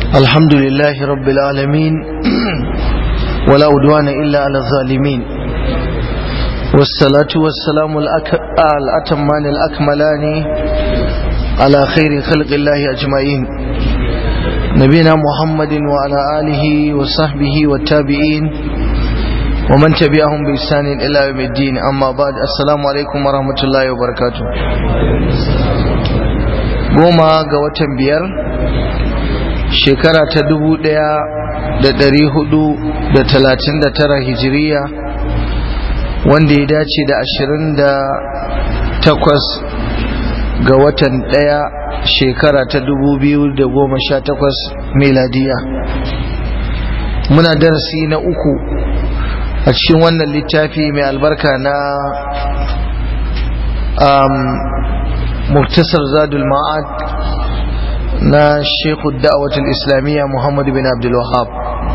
الحمد لله رب العالمين ولا عدوان إلا على الظالمين والصلاة والسلام الأتمان الأكملان على خير خلق الله أجمعين نبينا محمد وعلى آله وصحبه والتابعين ومن تبعهم بإحسان إلى يوم الدين أما بعد السلام عليكم ورحمة الله وبركاته goma ga watan biyar shekara ta dubu ɗaya da ɗari hudu da talatin da tara hijiriya wanda ya dace da ashirin da takwas ga watan ɗaya shekara ta dubu biyu da goma sha takwas meladiya muna darasi na uku a cikin wannan littafi mai albarka na muktasar zadul ma'ad na shekhu da'awatul islamiyya muhammadu bin abdul wahab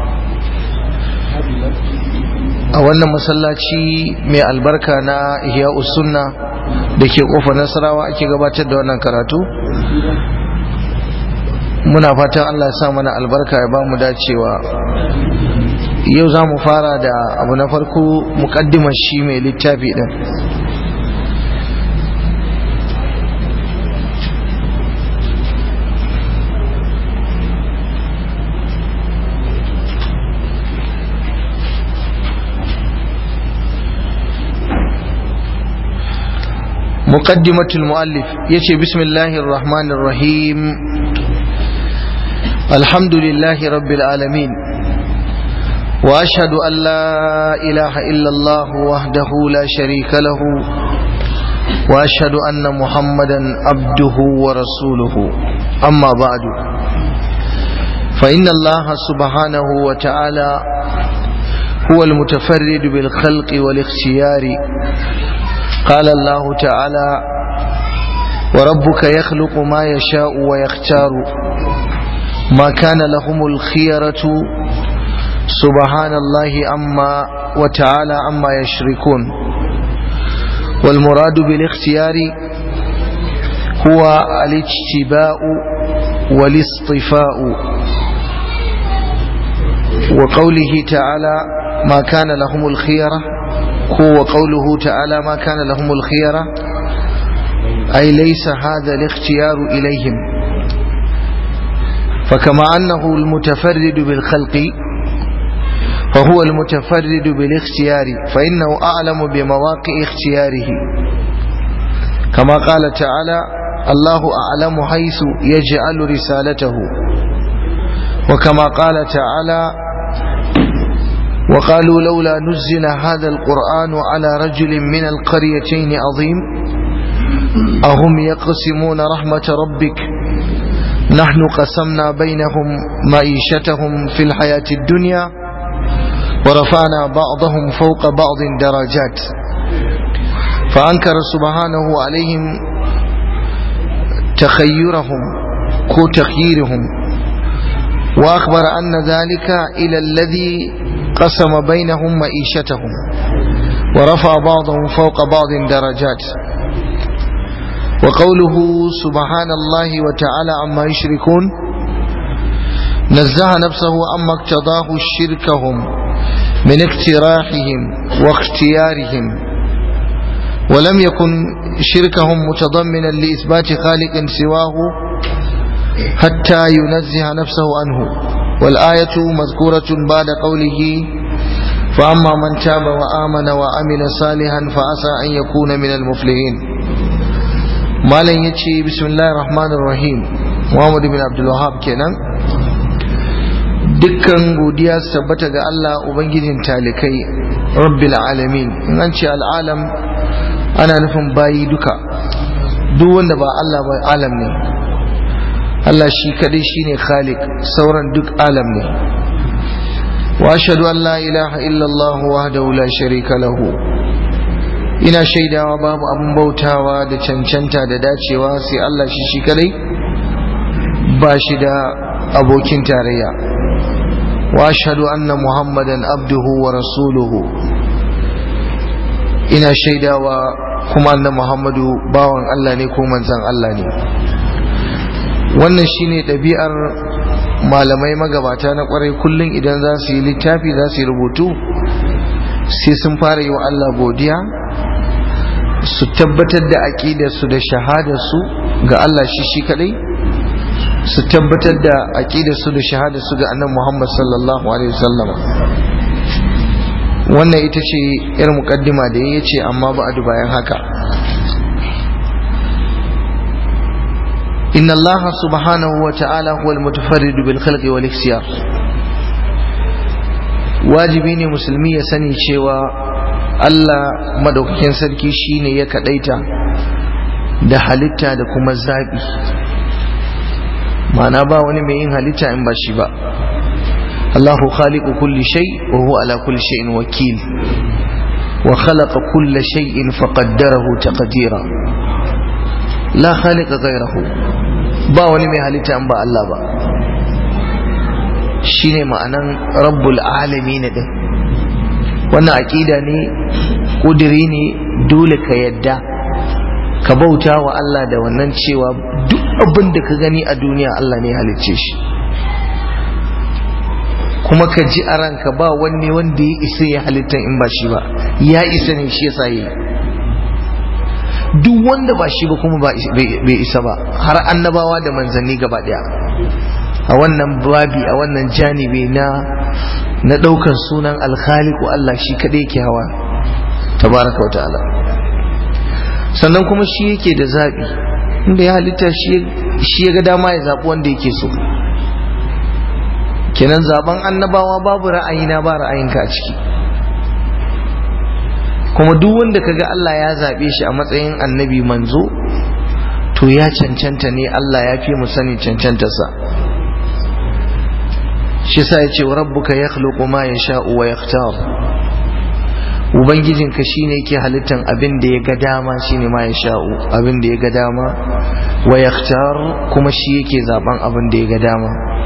a wannan masallaci mai albarka na ihya sunna da ke kofar nasarawa ake gabatar da wannan karatu muna fatan allah ya sa mana albarka ya ba mu dacewa yau za mu fara da abu na farko mukaddimar shi mai littafi din مقدمة المؤلف يشي بسم الله الرحمن الرحيم الحمد لله رب العالمين وأشهد أن لا إله إلا الله وحده لا شريك له وأشهد أن محمدا عبده ورسوله أما بعد فإن الله سبحانه وتعالى هو المتفرد بالخلق والاختيار قال الله تعالى وربك يخلق ما يشاء ويختار ما كان لهم الخيرة سبحان الله أما وتعالى أما يشركون والمراد بالاختيار هو الاجتباء والاصطفاء وقوله تعالى ما كان لهم الخيره هو قوله تعالى ما كان لهم الخيرة أي ليس هذا الاختيار إليهم فكما أنه المتفرد بالخلق فهو المتفرد بالاختيار فإنه أعلم بمواقع اختياره كما قال تعالى الله أعلم حيث يجعل رسالته وكما قال تعالى وقالوا لولا نزل هذا القرآن على رجل من القريتين عظيم أهم يقسمون رحمة ربك نحن قسمنا بينهم معيشتهم في الحياة الدنيا ورفعنا بعضهم فوق بعض درجات فأنكر سبحانه عليهم تخيرهم كو تخييرهم وأخبر أن ذلك إلى الذي قسم بينهم معيشتهم ورفع بعضهم فوق بعض درجات وقوله سبحان الله وتعالى عما يشركون نزه نفسه عما اقتضاه شركهم من اقتراحهم واختيارهم ولم يكن شركهم متضمنا لإثبات خالق سواه حتى ينزه نفسه عنه والآية مذكورة بعد قوله فأما من تاب وآمن وعمل صالحا فعسى أن يكون من المفلحين ما لن يتشي بسم الله الرحمن الرحيم محمد بن عبد الوهاب kenan dukkan godiya tabbata ga Allah ubangijin talikai rabbil alamin in an ce al'alam ana nufin bayi duka duk wanda ba Allah ba alam ne Allah shi kadai shine khaliq sauran duk alam ne wa ashhadu an la ilaha illa Allah wahdahu la sharika lahu ina shaidawa babu abun bautawa da cancanta da dacewa sai Allah shi shi kadai ba shi da abokin tarayya wa ashhadu anna muhammadan abduhu wa rasuluhu ina shaidawa kuma annabi muhammadu bawan Allah ne ko manzon Allah ne wannan shine ɗabi'ar malamai magabata na kwarai kullum idan za su yi littafi za su yi rubutu sai sun fara yi wa Allah godiya su tabbatar da aƙidarsu da shahadarsu ga Allah shi shi kadai su tabbatar da aƙidarsu da shahadarsu ga annan Muhammad sallallahu alaihi wasallam wannan ita ce yar muƙaddima da ya ce amma ba a bayan haka إن الله سبحانه وتعالى هو المتفرد بالخلق والاختيار wajibi ne musulmi ya sani cewa Allah madaukakin sarki shine ya kadaita da halitta da kuma zabi ma'ana ba wani mai yin halitta in ba shi ba Allahu khaliqu kulli shay wa huwa ala kulli shay'in wakil wa khalaqa kulla shay'in faqaddarahu taqdira la khaliqa ghayrahu ba wani mai halitta in ba Allah ba shine ma'anan rabbul alamin din wannan aqida ne kudiri ne dole ka yadda ka bauta wa Allah da wannan cewa duk abin da ka gani a duniya Allah ne halicce shi kuma ka ji a ranka ba wanne wanda ya isa ya halittan in ba shi ba ya isa ne shi yasa yi duk wanda ba shi ba kuma bai isa ba har annabawa da manzanni gaba daya a wannan babi a wannan janibi na na daukan sunan alkhaliku Allah shi kadai yake hawa tabaraka wa ta'ala sannan kuma shi yake da zabi inda ya halitta shi ya ga dama ya zabi wanda yake so kenan zaben annabawa babu ra'ayina ba ra'ayinka a ciki kuma duk wanda kaga Allah ya zabe shi a matsayin annabi manzo to ya cancanta ne Allah ya fi mu sani cancantarsa shi sa ya ce rabbuka ya khluqu ma yasha'u wa yakhtar ubangijinka shine yake halittan abin da ya ga dama shine ma yasha'u abin da ya ga dama wa yakhtar kuma shi yake zaben abin da ya ga dama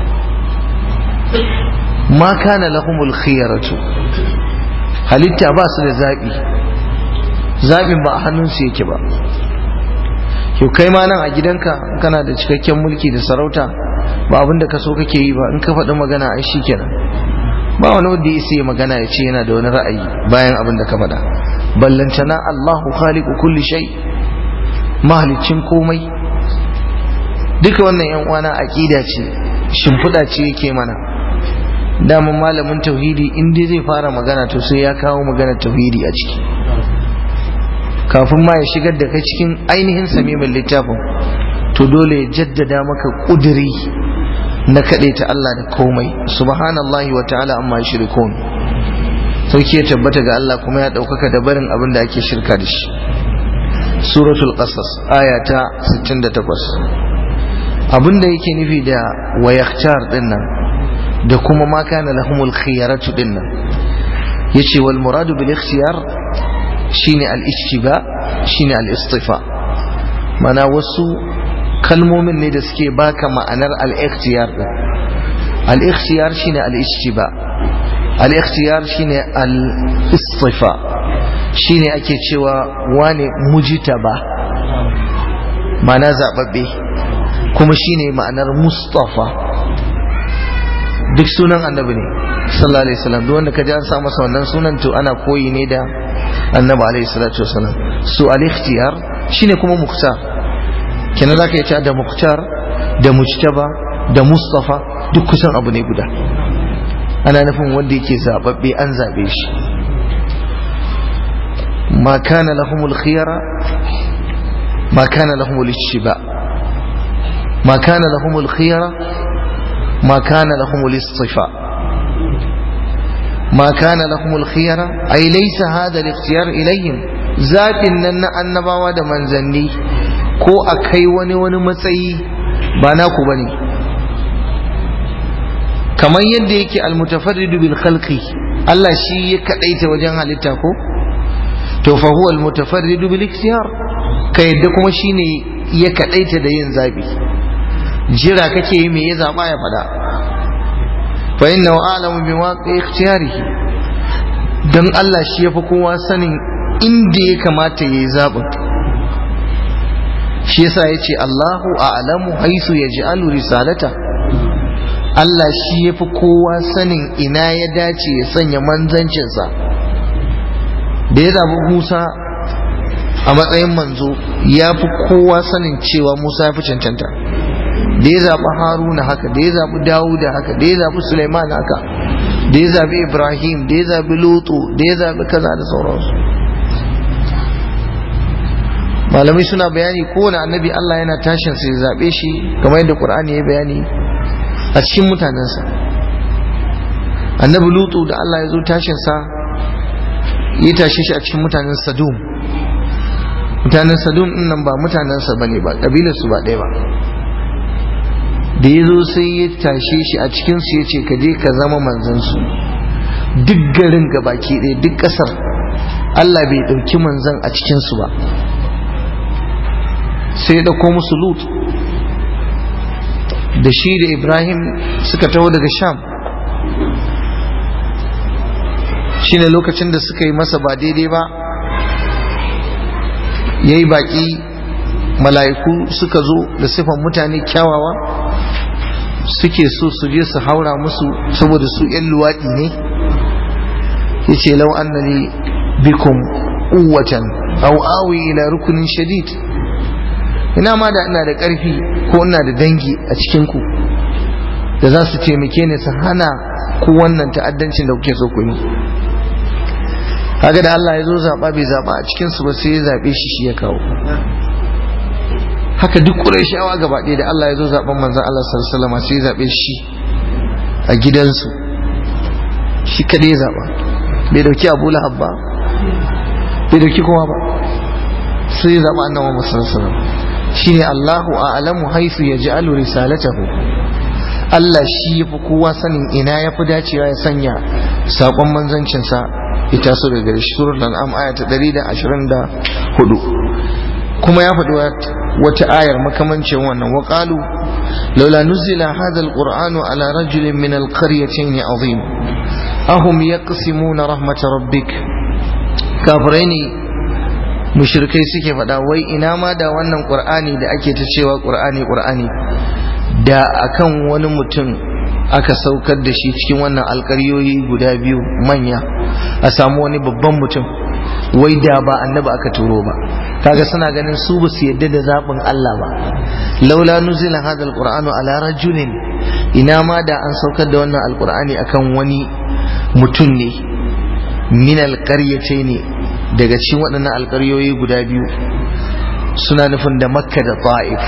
ma kana lahumul khiyaratu halitta ba su da zabi zabin ba a hannunsu yake ba yau kai ma nan a gidanka kana da cikakken mulki da sarauta ba abin da ka so kake yi ba in ka faɗi magana ai shi kenan ba wani wanda ya sai magana ya ce yana da wani ra'ayi bayan abin da ka faɗa ballantana Allahu khaliqu kulli shay mahalicin komai duka wannan yan uwana aqida ce shimfiɗa ce yake mana daman malamin tauhidi in dai zai fara magana to sai ya kawo magana tauhidi a ciki kafin ma ya shigar da kai cikin ainihin samimin littafin to dole ya jaddada maka kuduri na kaɗai ta Allah da komai subhanallahi wa ta'ala amma shirkun sauki ya tabbata ga Allah kuma ya ɗaukaka da barin abin da ake shirka da shi suratul qasas aya ta 68 abin da yake nufi da wayaktar din nan da kuma ma kana lahumul khiyaratu din nan yace wal muradu bil ikhtiyar shine al ijtiba shine al istifa mana wasu kalmomin ne da suke baka ma'anar al-ikhtiyar din al-ikhtiyar shine al-ijtiba al-ikhtiyar shine al-istifa shine ake cewa wane mujtaba ma'ana zababbe kuma shine ma'anar mustafa duk sunan annabi ne sallallahu alaihi wasallam duk wanda kaji an sa masa wannan sunan to ana koyi ne da annabi alaihi salatu wasallam su al-ikhtiyar shine kuma mukhtar kenan zaka yi da mukhtar da mujtaba da mustafa duk kusan abu ne guda ana nufin wanda yake zababbe an zabe shi ma kana lahumul khiyara ma kana lahumul ittiba ma kana lahumul khiyara ma kana lahumul istifa ما كان لهم الخيرة أي ليس هذا الاختيار إليهم ذات أن النبوة منزني ko a kai wani wani matsayi ba naku ba ne kamar yadda yake almutafarridu bil khalqi Allah shi ya kadaita wajen halitta ko to fa huwa almutafarridu bil ikhtiyar ka yadda kuma shine ya kadaita da yin zabi jira kake yi me ya zaba ya fada fa innahu a'lamu bi waqi ikhtiyarihi dan Allah shi yafi kowa sanin inda ya kamata yayi zabin shi yasa yace Allahu a'lamu haisu yaj'alu risalata Allah shi ya fi kowa sanin ina ya dace ya sanya manzancinsa da ya zaɓi Musa a matsayin manzo ya fi kowa sanin cewa Musa ya fi cancanta da ya zaɓi Haruna haka da ya zaɓi Dawuda haka da ya zaɓi Suleiman haka da ya zaɓi Ibrahim da ya zaɓi Lutu da ya zaɓi kaza da sauransu malamai suna bayani kowane annabi Allah yana tashin sai ya zaɓe shi kamar yadda Qur'ani ya bayani a cikin mutanensa annabi Lutu da Allah ya zo tashin sa ya tashe shi a cikin mutanen Sadum mutanen Sadum din nan ba mutanensa bane ba kabilar su ba ɗaya ba da ya zo sai ya tashe shi a cikin su ya ce ka je ka zama manzon su duk garin gabaki ɗaya duk ƙasar Allah bai ɗauki manzon a cikin su ba sai ya ɗauko musu lut da shi da ibrahim suka taho daga sham shine lokacin da suka yi masa ba daidai ba ya yi baƙi mala'iku suka zo da sifan mutane kyawawa suke so su je su haura musu saboda su ‘yan luwaɗi ne ya ce lau annani bikum uwatan au awi ila rukunin shadid ina ma da ina da ƙarfi ko ina da dangi a cikinku da za su taimake ni su hana ku wannan ta'addancin da kuke so ku yi kaga da Allah ya zo zaɓa bai zaɓa a cikinsu ba sai ya zaɓe shi shi ya kawo haka duk ƙurayshawa gaba ɗaya da Allah ya zo zaɓen manzan Allah sallallahu alaihi sai ya zaɓe shi a gidansu shi kadai ya zaɓa bai dauki Abu Lahab ba bai dauki kowa ba sai ya zaɓa annabi Muhammad sallallahu alaihi wasallam shine Allahu a'lamu haythu yaj'alu risalatahu Allah shi yafi kowa sanin ina yafi dacewa ya sanya sakon manzancin sa ita so daga gare shi suratul an'am aya ta 124 kuma ya faɗi wata ayar makamancin wannan wa qalu laula nuzila hadha alqur'anu ala rajulin min alqaryatayn azim ahum yaqsimuna rahmat rabbik kafirai ne mushrikai suke faɗa wai ina ma da wannan qur'ani da ake ta cewa qur'ani qur'ani da akan wani mutum aka saukar da shi cikin wannan alƙaryoyi guda biyu manya a samu wani babban mutum wai da ba annabi aka turo ba kaga suna ganin su ba su yadda da zaɓin Allah ba laula nuzila hadha alqur'anu ala rajulin ina ma da an saukar da wannan alqur'ani akan wani mutum ne min alqaryatayn daga cikin waɗannan alƙaryoyi guda biyu suna nufin da makka da ta'if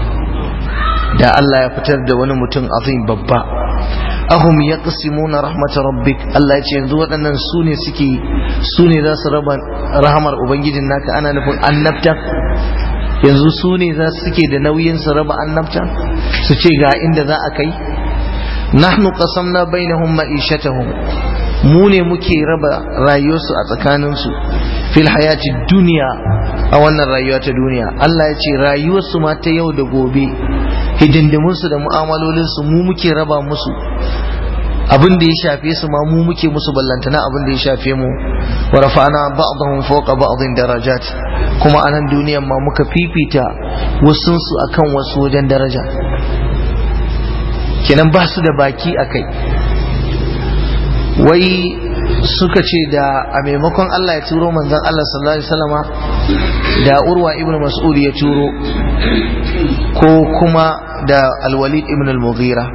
da Allah ya fitar da wani mutum azim babba ahum yaqsimuna rahmat rabbik Allah ya ce yanzu waɗannan su ne suke su ne za su raba rahamar ubangijin naka ana nufin annabta yanzu su ne za su suke da nauyin su raba annabta su ce ga inda za a kai nahnu qasamna bainahum ma'ishatahum mu ne muke raba rayuwarsu a tsakaninsu fil hayati duniya a wannan rayuwa ta duniya Allah ya ce rayuwarsu ma ta yau da gobe hidindimunsu da mu'amalolinsu mu muke raba musu abin da ya shafe su ma mu muke musu ballantana abin da ya shafe mu wa rafa'na ba'dahum fawqa ba'dhin darajat kuma a nan duniyan ma muka fifita wasunsu akan wasu wajen daraja kenan ba su da baki akai wai suka ce da a maimakon Allah ya turo manzon Allah sallallahu alaihi wasallama da Urwa ibn Mas'ud ya turo ko kuma da Al-Walid ibn al-Mughira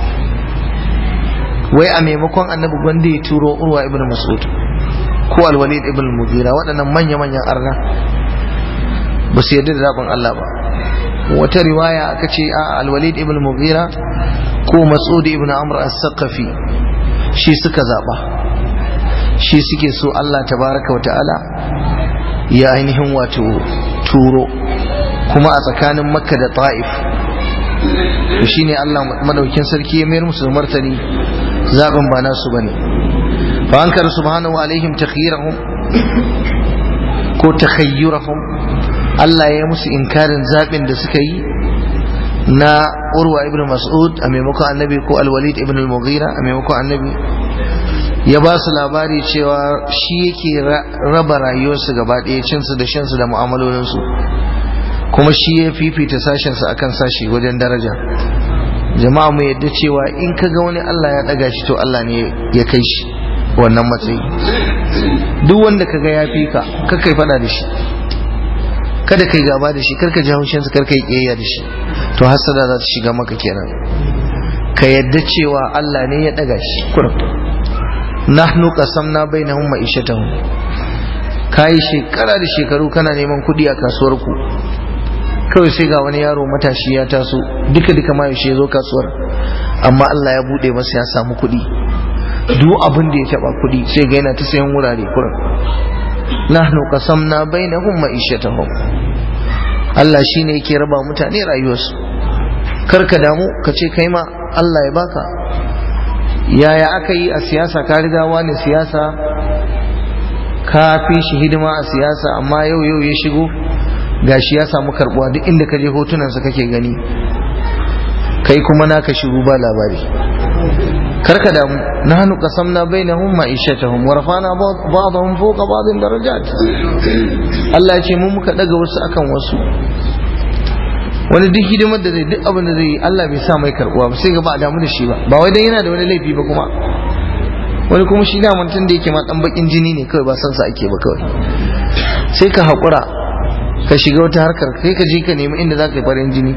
wai a maimakon annabi gwanda ya turo Urwa ibn Mas'ud ko Al-Walid ibn al-Mughira waɗannan manya-manyan arna ba su yarda da zaɓin Allah ba wata riwaya aka ce a Al-Walid ibn al-Mughira ko Mas'ud ibn Amr as-Saqafi shi suka zaɓa shi suke so Allah tabaraka wata'ala ya ainihin wato turo kuma a tsakanin makka da ta'if to shine Allah madaukin sarki ya mayar musu martani zaɓin ba nasu bane fa ankar subhanahu alaihim takhyirahum ko takhayyurahum Allah ya musu inkarin zaɓin da suka yi na urwa ibn mas'ud a maimakon annabi ko alwalid ibn al-mughira a maimakon annabi ya ba su labari cewa shi yake raba rayuwarsu gaba ɗaya cinsu da shansu da mu'amalolinsu kuma shi ya fifita sashensu akan sashi wajen daraja jama'a mu yadda cewa in ka ga wani Allah ya daga shi to Allah ne ya kai shi wannan matsayi duk wanda ka ga ya fi ka kai fada da shi kada kai gaba da shi karka ji haushinsa karka yi kiyayya da shi to hasada za ta shiga maka kenan ka yadda cewa Allah ne ya daga shi kurum nahnu qasamna bainahum ma'ishatahum kai shekara da shekaru kana neman kuɗi a kasuwar ku kawai sai ga wani yaro matashi ya taso duka duka ma yaushe ya zo kasuwar amma Allah ya bude masa ya samu kuɗi duk abin da ya taba kuɗi sai ga yana ta sayan wurare kurum nahnu qasamna bainahum ma'ishatahum Allah shine yake raba mutane rayuwarsu karka damu ka ce kai ma Allah ya baka yaya aka yi a siyasa ka riga wani siyasa ka fi shi hidima a siyasa amma yau yau ya shigo gashi ya samu karbuwa duk inda ka je hotunansa kake gani kai kuma naka shiru ba labari karka damu nahnu qasamna bainahum ma'ishatahum wa rafa'na ba'dahum fawqa ba'din darajat Allah ya ce mu muka daga wasu akan wasu wani duk hidimar da zai duk abin da zai yi Allah bai sa mai karbuwa ba sai ga ba a damu da shi ba ba wai dan yana da wani laifi ba kuma wani kuma shi da mutum da yake ma dan bakin jini ne kawai ba san sa ake ba kawai sai ka hakura ka shiga wata harkar kai ka je ka nemi inda za ka yi farin jini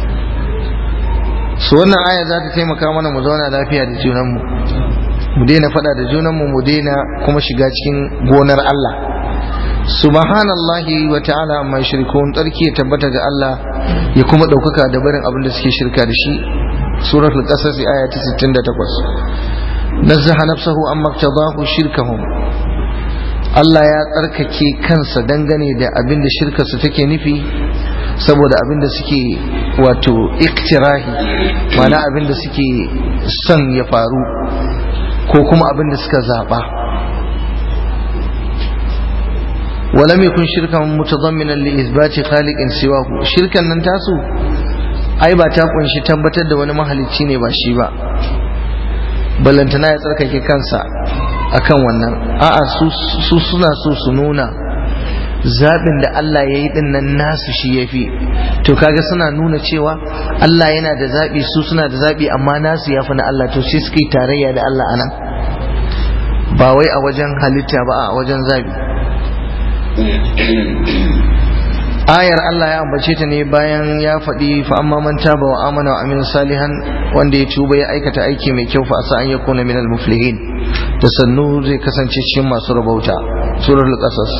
su wannan aya za ta taimaka mana mu zauna lafiya da junanmu mu daina faɗa da junanmu mu daina kuma shiga cikin gonar Allah subhanallahi wa ta'ala amma shirkun tsarki ya tabbata ga Allah ya kuma ɗaukaka da barin abin da suke shirka da shi suratul qasas aya ta 68 nazzaha nafsahu amma tadahu shirkahum Allah ya tsarkake kansa dangane da abin da shirkarsu take nufi saboda abin da suke wato iktirahi mana abin da suke son ya faru ko kuma abin da suka zaɓa ولم يكن شركا متضمنا لإثبات خالق سواه شركا nan tasu ai ba ta kunshi tabbatar da wani mahalicci ne ba shi ba ballantana ya tsarkake kansa akan wannan a'a su suna so su nuna zaɓin da Allah ya yi nan nasu shi ya fi to kaga suna nuna cewa Allah yana da zaɓi su suna da zaɓi amma nasu ya fi na Allah to sai suka yi tarayya da Allah anan ba wai a wajen halitta ba a wajen zaɓi ayar Allah ya ambace ta ne bayan ya faɗi fa amma man taba wa amana wa amina salihan wanda ya tuba ya aikata aiki mai kyau fa asa an yakuna minal muflihin da sannu zai kasance cikin masu rabauta suratul qasas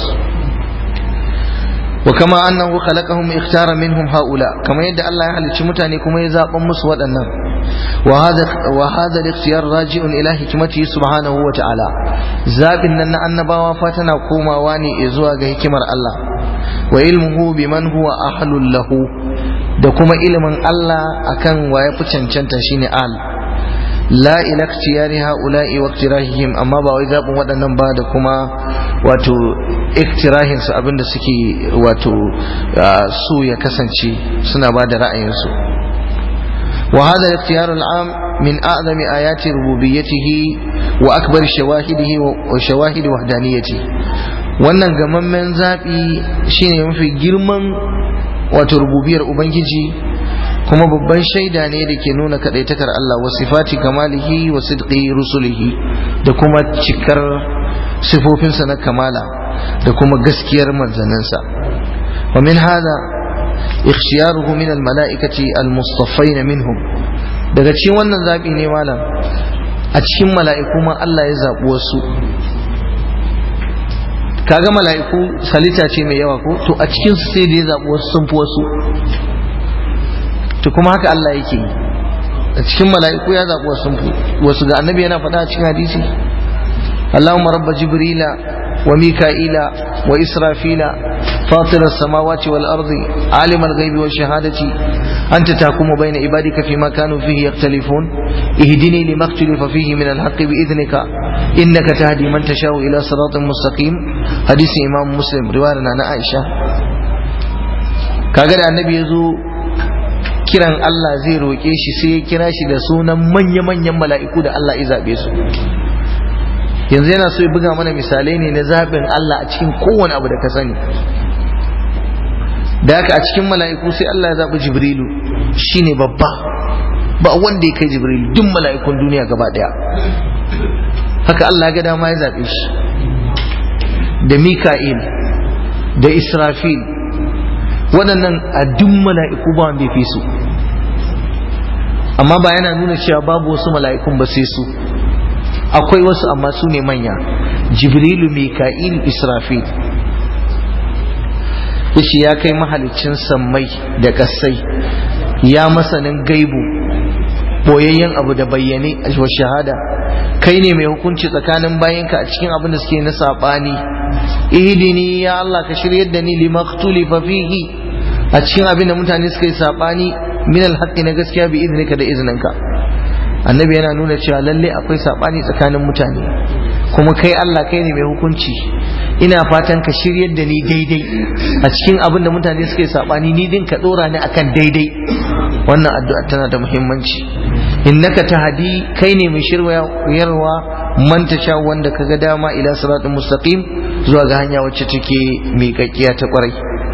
wa kama annahu khalaqahum ikhtara minhum haula kama yadda Allah ya halicci mutane kuma ya zaban musu waɗannan wa hada wa hada al-ikhtiyar raji'un ila hikmatihi subhanahu wa ta'ala zabin nan na annabawa fa tana komawa ne zuwa ga hikimar Allah wa ilmuhu biman huwa ahlul lahu da kuma ilimin Allah akan wa ya fi cancanta shine al la ila ikhtiyari haula'i wa iktirahihim amma ba wai zabin waɗannan ba da kuma wato iktirahin su abinda suke wato su ya kasance suna ba da ra'ayinsu wa hada al-ikhtiyar al-am min a'zami ayati rububiyyatihi wa akbar shawahidihi wa shawahid wahdaniyatihi wannan gamammen zaɓi shine mafi girman wato rububiyar ubangiji kuma babban shaida ne da ke nuna kaɗaitakar Allah wa sifati kamalihi wa sidqi rusulihi da kuma cikar sifofinsa na kamala da kuma gaskiyar manzanninsa wa min hada ikhtiyaruhu min almala'ikati almustaffain minhum daga cikin wannan zaɓi ne malam a cikin mala'iku ma Allah ya zaɓi wasu kaga mala'iku salita ce mai yawa ko to a cikin su sai da ya zaɓi wasu sun fi wasu to kuma haka Allah yake yi a cikin mala'iku ya zaɓi wasu sun fi wasu ga annabi yana faɗa a cikin hadisi Allahumma rabba jibrila wa mika'ila wa israfila فاطر السماوات والأرض عالم الغيب والشهادة أنت تحكم بين عبادك فيما كانوا فيه يختلفون اهدني لما اختلف فيه من الحق بإذنك إنك تهدي من تشاء إلى صراط مستقيم حديث إمام مسلم رواية عن عائشة kaga da annabi ya zo kiran Allah zai roƙe shi sai ya kira shi da sunan manya-manyan mala'iku da Allah ya zaɓe su yanzu yana so ya buga mana misalai ne na zaɓin Allah a cikin kowane abu da ka sani da haka a cikin mala'iku sai Allah ya zaɓi jibrilu shine babba ba wanda ya kai jibril duk mala'ikun duniya gaba daya haka Allah ga dama ya zaɓe shi da mika'il da israfil waɗannan a duk mala'iku ba wanda ya fi su amma ba yana nuna cewa babu wasu mala'ikun ba sai su akwai wasu amma su ne manya jibrilu mika'il israfil yace ya kai mahalicin sammai da ƙasai ya masanin gaibu boyayyen abu da bayyane wa shahada kai ne mai hukunci tsakanin bayanka a cikin abin da suke na saɓani ihdini ya Allah ka shiryar da ni limaktulifa fihi a cikin abin da mutane suka yi saɓani min alhaqqi na gaskiya bi iznika da izininka annabi yana nuna cewa lalle akwai saɓani tsakanin mutane kuma kai Allah kai ne mai hukunci ina fatan ka shiryar da ni daidai a cikin abin da mutane suka yi saɓani ni din ka ɗora ni akan daidai wannan addu'a tana da muhimmanci innaka tahdi kai ne mai shiryarwa man tasha wanda kaga dama ila siratul mustaqim zuwa ga hanya wacce take miƙaƙiya ta ƙwarai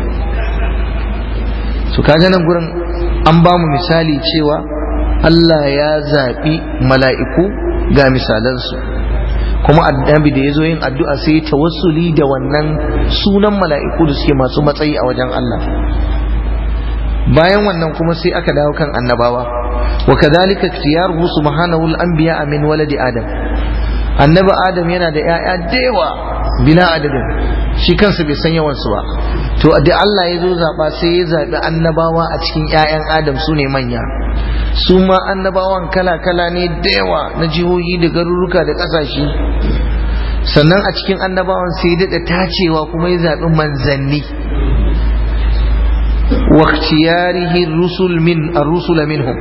to kaga nan gurin an ba mu misali cewa Allah ya zaɓi mala'iku ga misalansu kuma annabi da ya zo yin addu'a sai tawassuli da wannan sunan mala'iku da suke masu matsayi a wajen Allah bayan wannan kuma sai aka dawo kan annabawa wa kadhalika ikhtiyaruhu subhanahu al-anbiya min waladi adam annabi adam yana da yaya da yawa bila adadin shi kansa bai san yawan su ba to da Allah ya zo zaba sai ya zabi annabawa a cikin yayan adam su ne manya su ma annabawan kala kala ne da yawa na jihohi da garuruka da kasashe sannan a cikin annabawan sai ya daɗa tacewa kuma ya zaɓi manzanni واختياره الرسل من الرسل منهم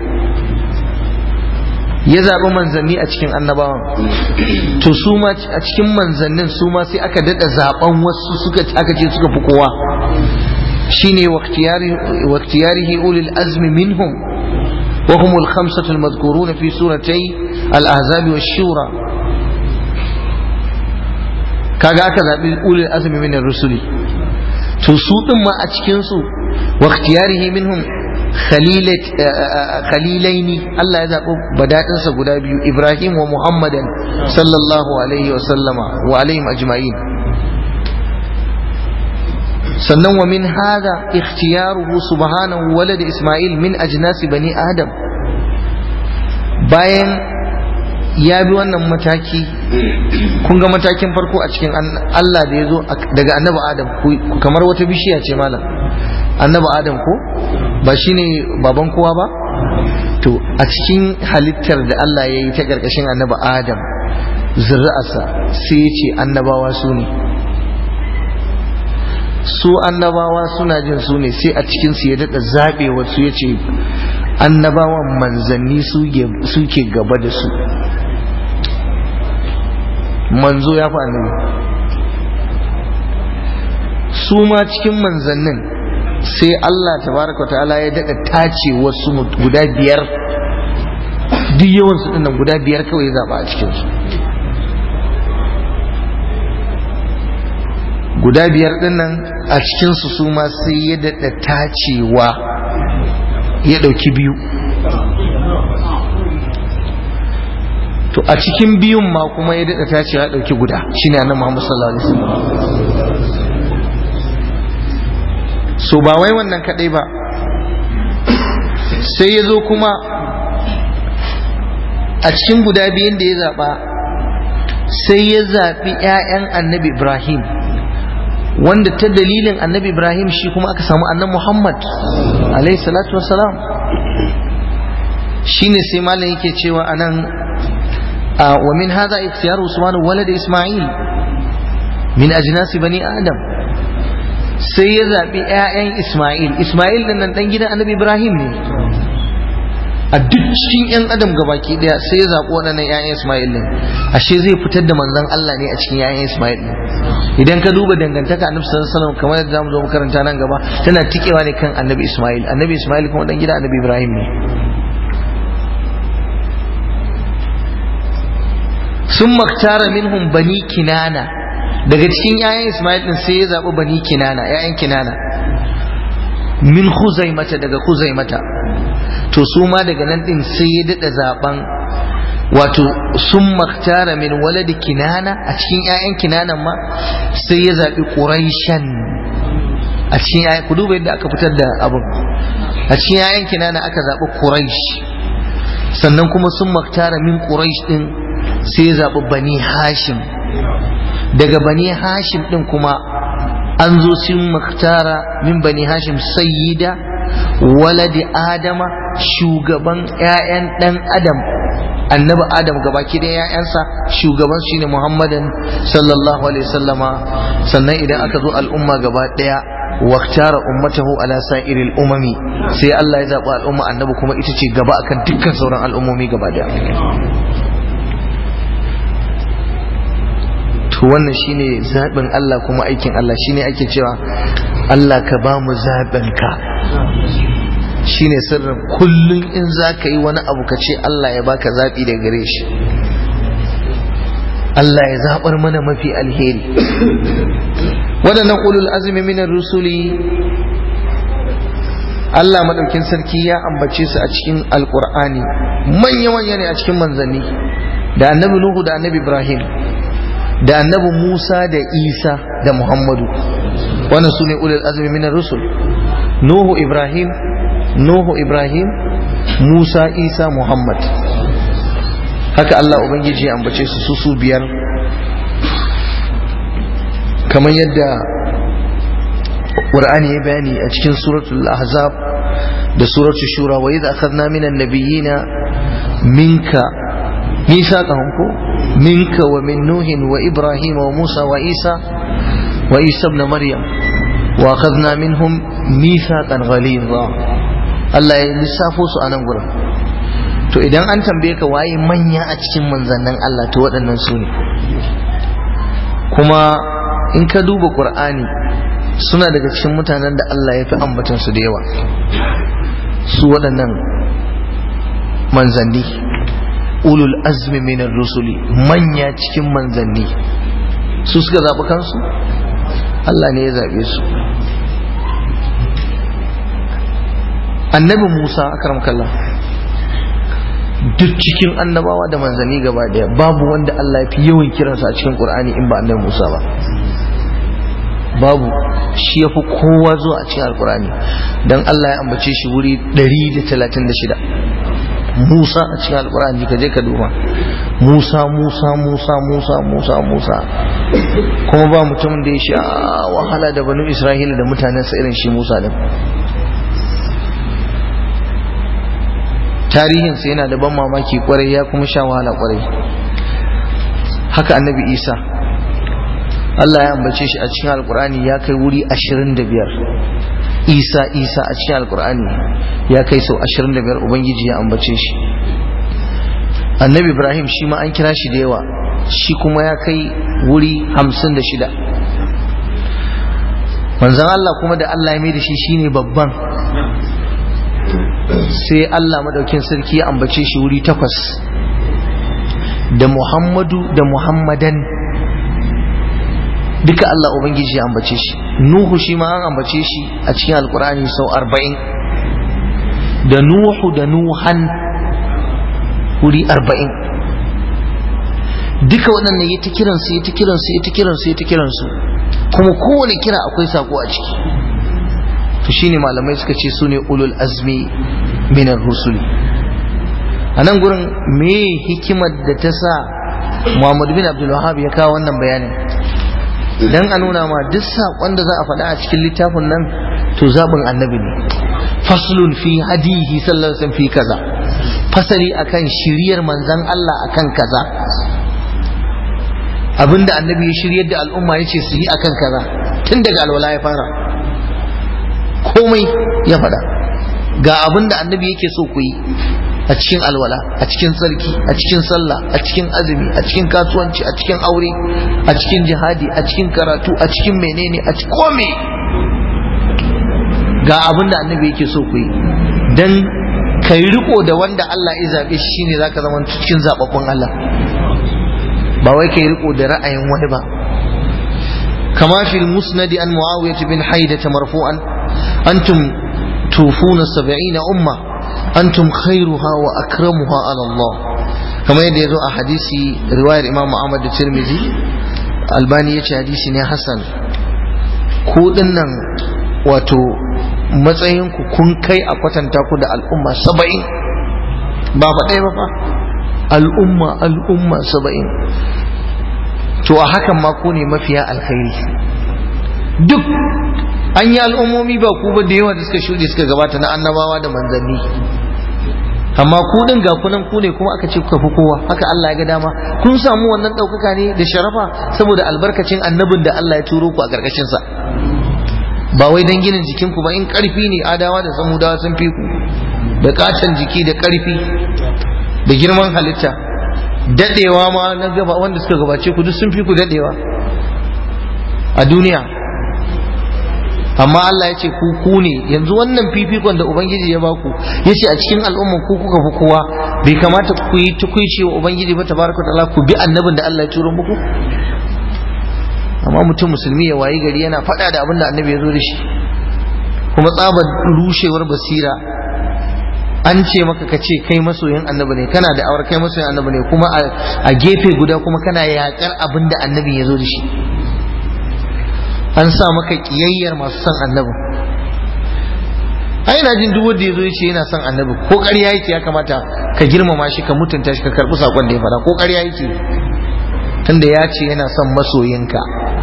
ya zaɓi manzanni a cikin annabawan to su ma a cikin manzannin su ma sai aka daɗa zaɓen wasu suka aka ce suka fi kowa shine waqtiyarihi ulil azmi minhum wa hum al khamsatu al madhkurun fi suratay al ahzab wa shura kaga aka zaɓi ulil azmi min rusuli to su din ma a cikin su واختياره منهم خليلة خليلين الله يذاق بداتن سغدا بيو إبراهيم ومحمدا صلى الله عليه وسلم وعليهم أجمعين sannan wa min hada ikhtiyaruhu subhanahu walad Ismail min ajnasi bani Adam bayan ya bi wannan mataki kun ga matakin farko a cikin Allah da ya zo daga annabi Adam kamar wata bishiya ce malam annabi Adam ko ba shine baban kowa ba to a cikin halittar da Allah ya yi ta ƙarƙashin annabi Adam zuri'arsa sai ya ce annabawa su ne su annabawa suna jin su ne sai a cikinsu ya daɗa zaɓe wasu ya ce annabawan manzanni suke gaba da su manzo ya fi annabi su ma cikin manzannin sai Allah tabaraka ta'ala ya daɗa tace wasu guda biyar duk yawansu ɗin nan guda biyar kawai ya zaɓa a cikinsu guda biyar ɗin nan a cikinsu su ma sai ya daɗa tacewa ya ɗauki biyu to a cikin biyun ma kuma ya daɗa tacewa ya ɗauki guda shine annabi Muhammad sallallahu alaihi wasallam so ba wai wannan kadai ba sai ya zo kuma a cikin guda biyun da ya zaɓa sai ya zaɓi 'ya'yan annabi Ibrahim wanda ta dalilin annabi ibrahim shi kuma aka samu annan muhammad alaihi salatu wassalam shine sai malam yake cewa anan wa min hadha ikhtiyar usman walad isma'il min ajnasi bani adam sai ya zabi ƴaƴan isma'il isma'il din nan dan gidan annabi ibrahim ne a duk cikin yan adam gabaki daya sai ya zaɓi waɗannan ƴaƴan isma'il din ashe zai fitar da manzon Allah ne a cikin ƴaƴan isma'il din idan ka duba dangantaka annabi sallallahu alaihi wasallam kamar yadda zamu zo makaranta nan gaba tana tikewa ne kan annabi Ismail annabi Ismail kuma dan gida annabi Ibrahim ne sun maktara minhum bani kinana daga cikin 'ya'yan Ismail din sai ya zaɓi bani kinana 'ya'yan kinana min mata daga mata to su ma daga nan din sai ya daɗa zaben wato sun maktara min waladi kinana a cikin 'ya'yan kinanan ma sai ya zaɓi ƙuraishan a cikin 'ya'yan ku duba yadda aka fitar da abin a cikin 'ya'yan kinana aka zaɓi ƙuraish sannan kuma sun maktara min ƙuraish din sai ya zaɓi bani hashim daga bani hashim din kuma an zo sun maktara min bani hashim sayyida waladi adama shugaban 'ya'yan ɗan adam annabi adam gabaki da ‘ya'yansa shugaban shi ne muhammadin sallallahu alaihi sallama sannan idan aka zo al'umma gaba ɗaya waktara ummatahu ala sa'iril umami sai Allah ya zaɓi al'umma annabi kuma ita ce gaba akan dukkan sauran al'ummomi gaba ɗaya to wannan shine zaɓin Allah kuma aikin Allah shine ake cewa Allah ka ba mu zaɓin ka shine sirrin kullum in za ka yi wani abu ka ce Allah ya baka zaɓi da gare shi Allah ya zaɓar mana mafi alheri waɗannan ulul azumi minar rusuli Allah maɗaukin sarki ya ambace su a cikin alƙur'ani manya-manya ne a cikin manzanni da annabi Nuhu da annabi Ibrahim da annabi Musa da Isa da Muhammadu wannan su ne ulul azumi minar rusul Nuhu Ibrahim Nuhu Ibrahim Musa Isa Muhammad haka Allah Ubangiji ya ambace su su su biyar kamar yadda Qur'ani ya bayani a cikin suratul Ahzab da suratul Shura wa idza akhadna minan nabiyyina minka mithaqahum ko minka wa min nuhin wa ibrahim wa musa wa isa wa isa ibn maryam wa akhadna minhum mithaqan ghalidha Allah ya lissafo su a nan gurin to idan an tambaye ka waye manya a cikin manzannin Allah to waɗannan su ne kuma in ka duba Qur'ani suna daga cikin mutanen da Allah ya fi ambatan su da yawa su waɗannan manzanni ulul azmi minar rusuli manya cikin manzanni su suka zaɓi kansu Allah ne ya zaɓe su annabi Musa akram kallah duk cikin annabawa da manzanni gaba daya babu wanda Allah ya fi yawan kiransa a cikin Qur'ani in ba annabi Musa ba babu shi ya fi kowa zuwa a cikin alkurani don Allah ya ambace shi wuri 136 Musa a cikin alkurani ka je ka duba Musa Musa Musa Musa Musa Musa kuma ba mutumin da ya sha wahala da banu Isra'ila da mutanensa irin shi Musa din tarihinsa yana da ban mamaki kwarai ya kuma sha wahala kwarai haka annabi Isa Allah ya ambace shi a cikin alkur'ani ya kai wuri 25 Isa Isa a cikin alkur'ani ya kai sau 25 ubangiji ya ambace shi annabi Ibrahim shi ma an kira shi da yawa shi kuma ya kai wuri 56 manzon Allah kuma da Allah ya mai da shi shine babban sai Allah madaukin sarki ya ambace shi wuri takwas da Muhammadu da Muhammadan duka Allah Ubangiji ya ambace shi Nuhu shi ma an ambace shi a cikin Alkur'ani sau arba'in da Nuhu da Nuhan wuri arba'in duka waɗannan ya ta kiransu ya ta kiransu ya ta kiransu ya ta kiransu kuma kowane kira akwai sako a ciki to shine malamai suka ce su ne ulul azmi minar rusuli a nan gurin me hikimar da ta sa Muhammad bin Abdul Wahhab ya kawo wannan bayanin dan a nuna ma duk saƙon da za a faɗa a cikin littafin nan to zaɓin annabi ne faslun fi hadihi sallallahu alaihi fi kaza fasali akan shiriyar manzon Allah akan kaza abinda annabi ya shiryar da al'umma ya ce su yi akan kaza tun daga alwala ya fara komai ya faɗa ga abinda annabi yake so ku yi a cikin alwala a cikin tsarki a cikin sallah a cikin azumi a cikin kasuwanci a cikin aure a cikin jihadi a cikin karatu a cikin menene a cikin kome ga abin da annabi yake so ku yi dan kai riko da wanda Allah ya zabe shi shine zaka zama cikin zababbun Allah ba wai kai riko da ra'ayin wani ba kama fil musnad an muawiyah bin haida marfu'an antum tufuna 70 umma antum khairuha wa akramuha ala Allah kamar yadda ya zo a hadisi riwayar Imam Ahmad da Tirmidhi Albani ya ce hadisi ne Hassan ku dinnan wato matsayinku kun kai a kwatanta ku da al'umma saba'in ba fa ɗaya ba fa al'umma al'umma saba'in to a hakan ma ku ne mafiya alkhairi duk an yi al'ummomi ba ku ba da yawa da suka shuɗe suka gabata na annabawa da manzanni amma ku din ga kunan ku ne kuma aka ce kuka fi kowa haka Allah ya ga dama kun samu wannan ɗaukaka ne da sharafa saboda albarkacin annabin da Allah ya turo ku a ƙarƙashin sa ba wai dan ginin jikin ku ba in ƙarfi ne adawa da samudawa sun fi ku da katon jiki da ƙarfi da girman halitta dadewa ma na gaba wanda suka gabace ku duk sun fi ku dadewa a duniya amma Allah ya ce ku ku ne yanzu wannan fifikon da ubangiji ya baku ya ce a cikin al'umman ku kuka fi kowa bai kamata ku yi tukuici wa ubangiji ba tabaraka ta'ala ku bi annabin da Allah ya turo muku amma mutum musulmi ya wayi gari yana faɗa da abin da annabi ya zo da shi kuma tsabar rushewar basira an ce maka ka ce kai masoyin annabi ne kana da awar kai masoyin annabi ne kuma a gefe guda kuma kana yakar abin da annabi ya zo da shi an sa maka kiyayyar masu son annabi ai na jin duk wanda yazo yace yana son annabi ko ƙarya yake ya kamata ka girmama shi ka mutunta shi ka karbi sakon da ya fara ko ƙarya yake tunda ya ce yana son masoyinka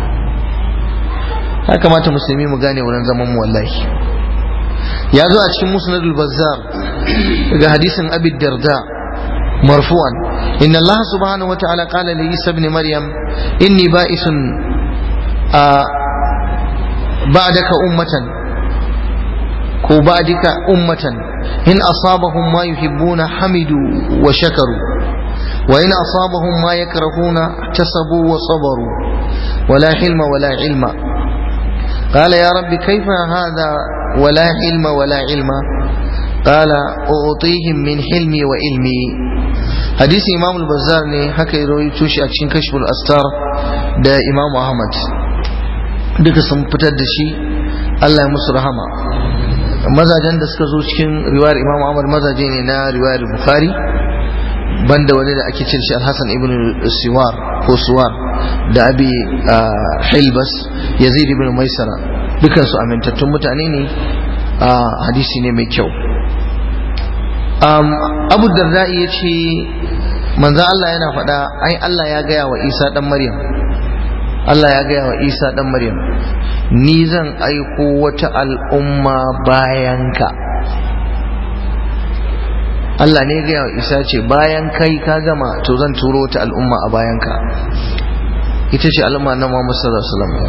ya kamata musulmi mu gane wurin zaman mu wallahi ya zo a cikin musnadul bazzar daga hadisin abi darda marfu'an inna allah subhanahu wa ta'ala qala li isa ibn maryam inni ba'isun بعدك أمة كو بعدك أمة إن أصابهم ما يحبون حمدوا وشكروا وإن أصابهم ما يكرهون احتسبوا وصبروا ولا حلم ولا علم قال يا رب كيف هذا ولا حلم ولا علم قال أعطيهم من حلمي وعلمي حديث إمام البزار ne haka ya rawaito shi a cikin kashful astar da Imam Ahmad duka sun fitar da shi Allah ya musu rahama mazajen da suka zo cikin riwayar Imam Ahmad mazaje ne na riwayar Bukhari banda wani da ake cin shi Al-Hasan ibn Siwar ko Suwar da Abi Hilbas Yazid ibn Maisara dukan su amintattun mutane ne hadisi ne mai kyau Abu Darda ya ce manzo Allah yana faɗa ai Allah ya gaya wa Isa dan Maryam Allah ya gaya wa Isa ɗan Maryam ni zan aiko wata al'umma bayanka Allah ne gaya wa Isa ce bayan kai ka gama to zan turo wata al'umma a bayanka ita ce al'umma na Muhammad sallallahu alaihi wasallam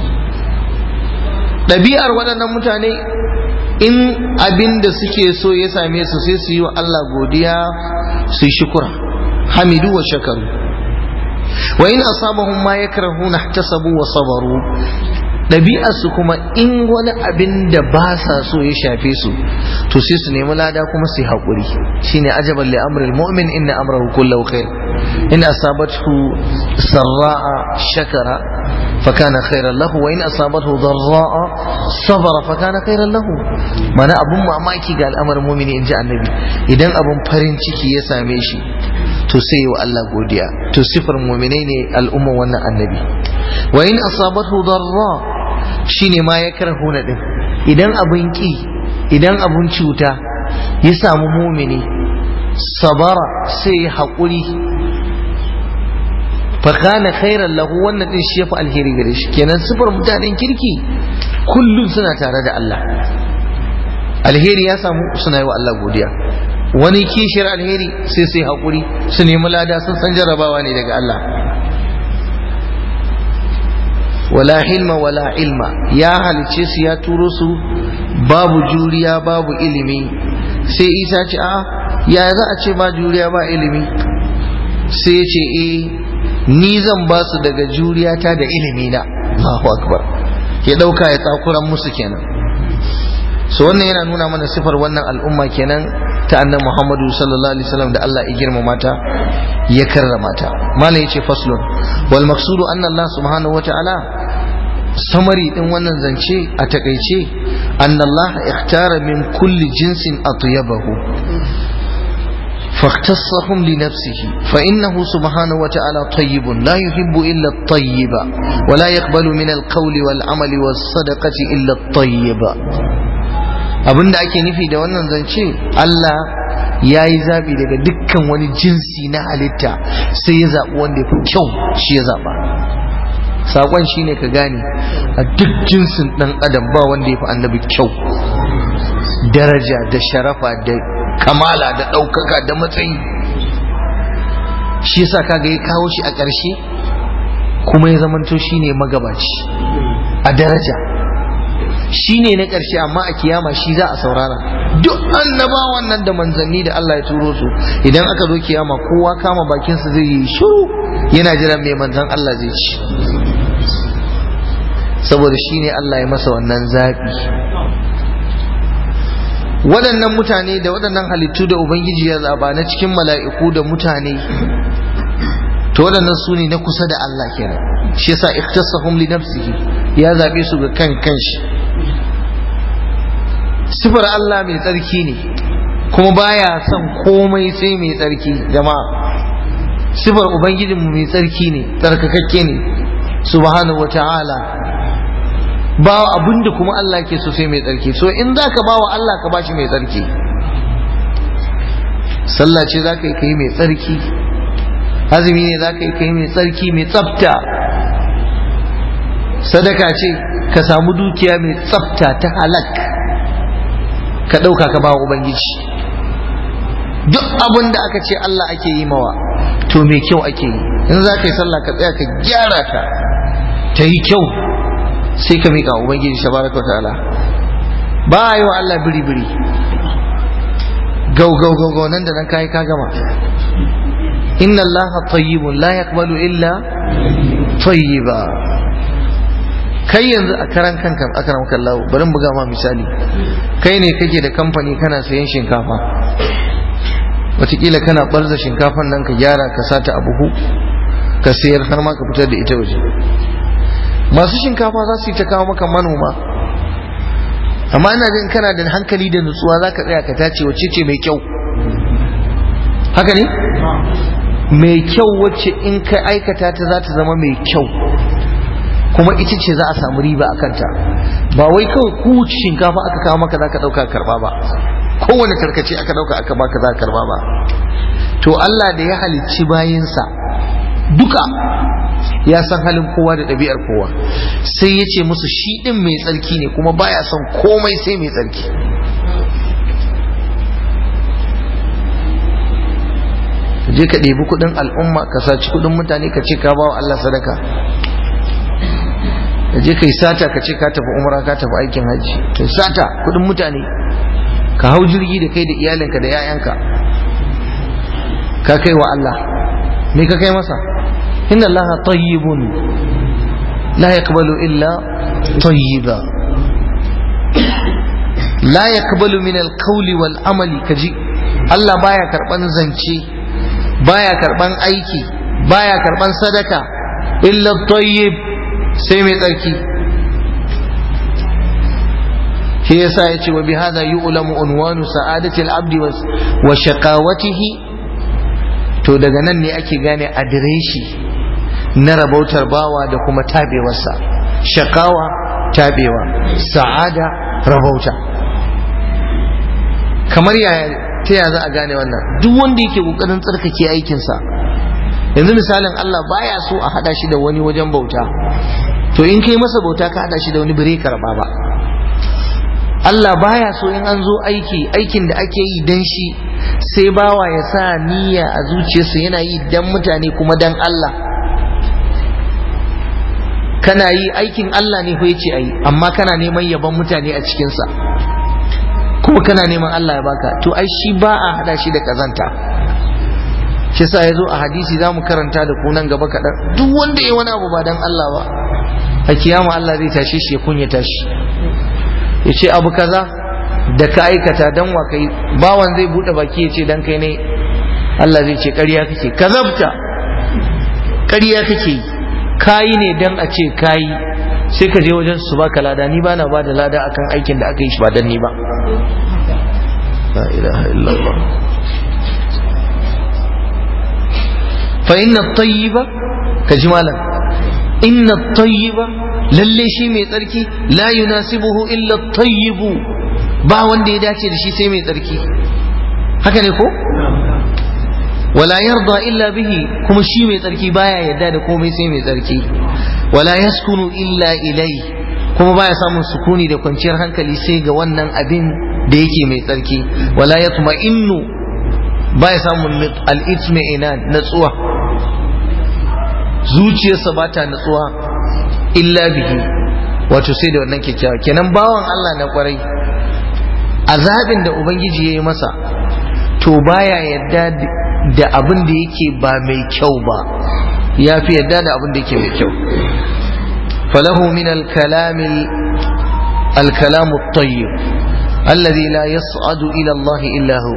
ɗabi'ar waɗannan mutane in abin da suke so ya same su sai su yi wa Allah godiya su yi shukura hamidu wa shakaru wa in asabahum ma yakrahuna ihtasabu wa sabaru ɗabi'arsu kuma in wani abin da ba sa so ya shafe su to sai su nemi lada kuma su yi haƙuri shine ajaban li amril mu'min inna amrahu kullahu khair in asabathu sarra'a shakara فكان خيرا له وإن أصابته ضراء صبر فكان خيرا له mana abun mamaki ga al'amarin mumini in ji annabi idan abun farin ciki ya same shi to sai wa Allah godiya to sifar muminai ne al'umman wannan annabi wa in asabathu darra shine ma ya karhuna din idan abun ki idan abun cuta ya samu mumini sabara sai haƙuri fakana khairan lahu wannan din shi yafi alheri gare shi kenan sifar mutanen kirki kullum suna tare da Allah alheri ya samu suna yi wa Allah godiya wani kishiyar alheri sai sai haƙuri su nemi lada sun san jarabawa ne daga Allah wala hilma wala ilma ya halice su ya turo su babu juriya babu ilimi sai isa ce a ya za a ce ba juriya ba ilimi sai ya ce eh ni zan ba su daga juriyata da ilimi na Allahu akbar ya dauka ya tsakuran musu kenan so wannan yana nuna mana sifar wannan al'umma kenan ta annabi Muhammadu sallallahu alaihi wasallam da Allah ya girmama ta ya karrama ta malam yace faslun wal maqsudu anna Allah subhanahu wata'ala samari din wannan zance a takaice أن الله اختار من كل جنس أطيبه فاختصهم لنفسه فإنه سبحانه وتعالى طيب لا يحب إلا الطيب ولا يقبل من القول والعمل والصدقة إلا الطيب abinda ake nufi da wannan zance Allah ya yi zaɓi daga dukkan wani jinsi na halitta sai ya zaɓi wanda ya fi kyau shi ya zaɓa saƙon shi ne ka gane a duk jinsin ɗan adam ba wanda ya fi annabi kyau daraja da sharafa da kamala da ɗaukaka da matsayi shi yasa kaga ya kawo shi a ƙarshe kuma ya zamanto shi ne magabaci a daraja shi ne na ƙarshe amma a kiyama shi za a saurara duk annabawan nan da manzanni da Allah ya turo su idan aka zo kiyama kowa kama bakinsa zai yi shiru yana jiran mai manzan Allah zai ci saboda shi ne Allah ya masa wannan zaɓi waɗannan mutane da waɗannan halittu da ubangiji ya zaba na cikin mala'iku da mutane to waɗannan su ne na kusa da Allah kenan shi yasa ikhtasahum li nafsihi ya zabe su ga kan kanshi sifar Allah mai tsarki ne kuma baya son komai sai mai tsarki jama'a sifar ubangijinmu mai tsarki ne tsarkakakke ne subhanahu wata'ala ba abinda kuma Allah ke so sai mai tsarki so in za ka ba wa Allah ka bashi mai tsarki sallah ce za ka yi kai mai tsarki azumi ne za ka yi kai mai tsarki mai tsafta sadaka ce ka samu dukiya mai tsafta ta halak ka ɗauka ka ba wa ubangiji duk abin da aka ce Allah ake yi mawa to mai kyau ake yi in za ka yi sallah ka tsaya ka gyara ta ta yi kyau sai ka miƙa ubangiji tabaraka ta'ala ba a yi wa Allah biri biri gau gau gau gau nan da nan kai ka gama inna Allah tayyibun la yaqbalu illa tayyiba kai yanzu a karan kanka akaram kallahu bari mu buga ma misali kai ne kake da kamfani kana sayan shinkafa wataƙila kana barza shinkafan nan ka gyara ka sata a buhu ka sayar har ma ka fitar da ita waje masu shinkafa za su yi ta kawo maka manoma amma ina jin kana da hankali da nutsuwa za ka tsaya ka tace wacce ce mai kyau haka ne mai kyau wacce in ka aikata ta za ta zama mai kyau kuma ita ce za a samu riba a kanta ba wai kawai kowace shinkafa aka kawo maka za ka ɗauka karɓa ba kowane tarkace aka ɗauka aka baka za ka karɓa ba to Allah da ya halicci bayinsa duka ya san halin kowa da ɗabi'ar kowa sai ya ce musu shi ɗin mai tsarki ne kuma baya son komai sai mai tsarki je ka ɗebi kuɗin al'umma ka saci kuɗin mutane ka ce ka bawa Allah sadaka ka je ka yi sata ka ce ka tafi umra ka tafi aikin hajji ka sata kuɗin mutane ka hau jirgi da kai da iyalinka da 'ya'yanka ka kai wa Allah me ka kai masa inna Allah tayyibun la yaqbalu illa tayyiba la yaqbalu min al-qawli wal amali kaji Allah baya karban zance baya karban aiki baya karban sadaka illa tayyib sai mai tsarki shi yasa yace wa bihadha yu'lamu unwanu sa'adati al-abdi wa shaqawatihi to daga nan ne ake gane adireshi na rabautar bawa da kuma tabewarsa shakawa tabewa sa'ada rabauta kamar yaya ta ya za a gane wannan duk wanda yake kokarin tsarkake aikinsa yanzu misalin Allah baya so a hada shi da wani wajen bauta to in kai masa bauta ka hada shi da wani bire karba ba Allah baya so in an zo aiki aikin da ake yi dan shi sai bawa ya sa niyya a zuciyarsa yana yi dan mutane kuma dan Allah kana yi aikin Allah ne ko yace ayi amma kana neman yaban mutane a cikinsa kuma kana neman Allah ya baka to ai shi ba a hada shi da kazanta shi yasa yazo a hadisi zamu karanta da kunan gaba kaɗan duk wanda ya wani abu ba dan Allah ba a kiyama Allah zai tashe shi ya kunyata shi ya ce abu kaza da ka aikata dan wa kai bawan zai bude baki ya ce dan kai ne Allah zai ce ƙarya kake kazabta ƙarya kake kayi ne dan a ce kayi sai ka je wajen su baka lada ni bana ba da lada akan aikin da aka yi shi ba dan ni ba la ilaha illallah fa inna at-tayyiba kaji malam inna at-tayyiba lalle shi mai tsarki la yunasibuhu illa at-tayyibu ba wanda ya dace da shi sai mai tsarki haka ne ko wala yarda illa bihi kuma shi mai tsarki baya yadda da komai sai mai tsarki wala yaskunu illa ilai kuma baya samun sukuni da kwanciyar hankali sai ga wannan abin da yake mai tsarki wala yatma innu baya samun al-ithmi ina natsuwa zuciyarsa ba ta natsuwa illa bihi wato sai da wannan kyakkyawa kenan bawan Allah na kwarai azabin da ubangiji ya yi masa to baya yadda da abin da yake ba mai kyau ba ya fi yadda da abin da yake mai kyau falahu min al-kalami al-kalamu at-tayyib alladhi la yas'adu ila Allah illa hu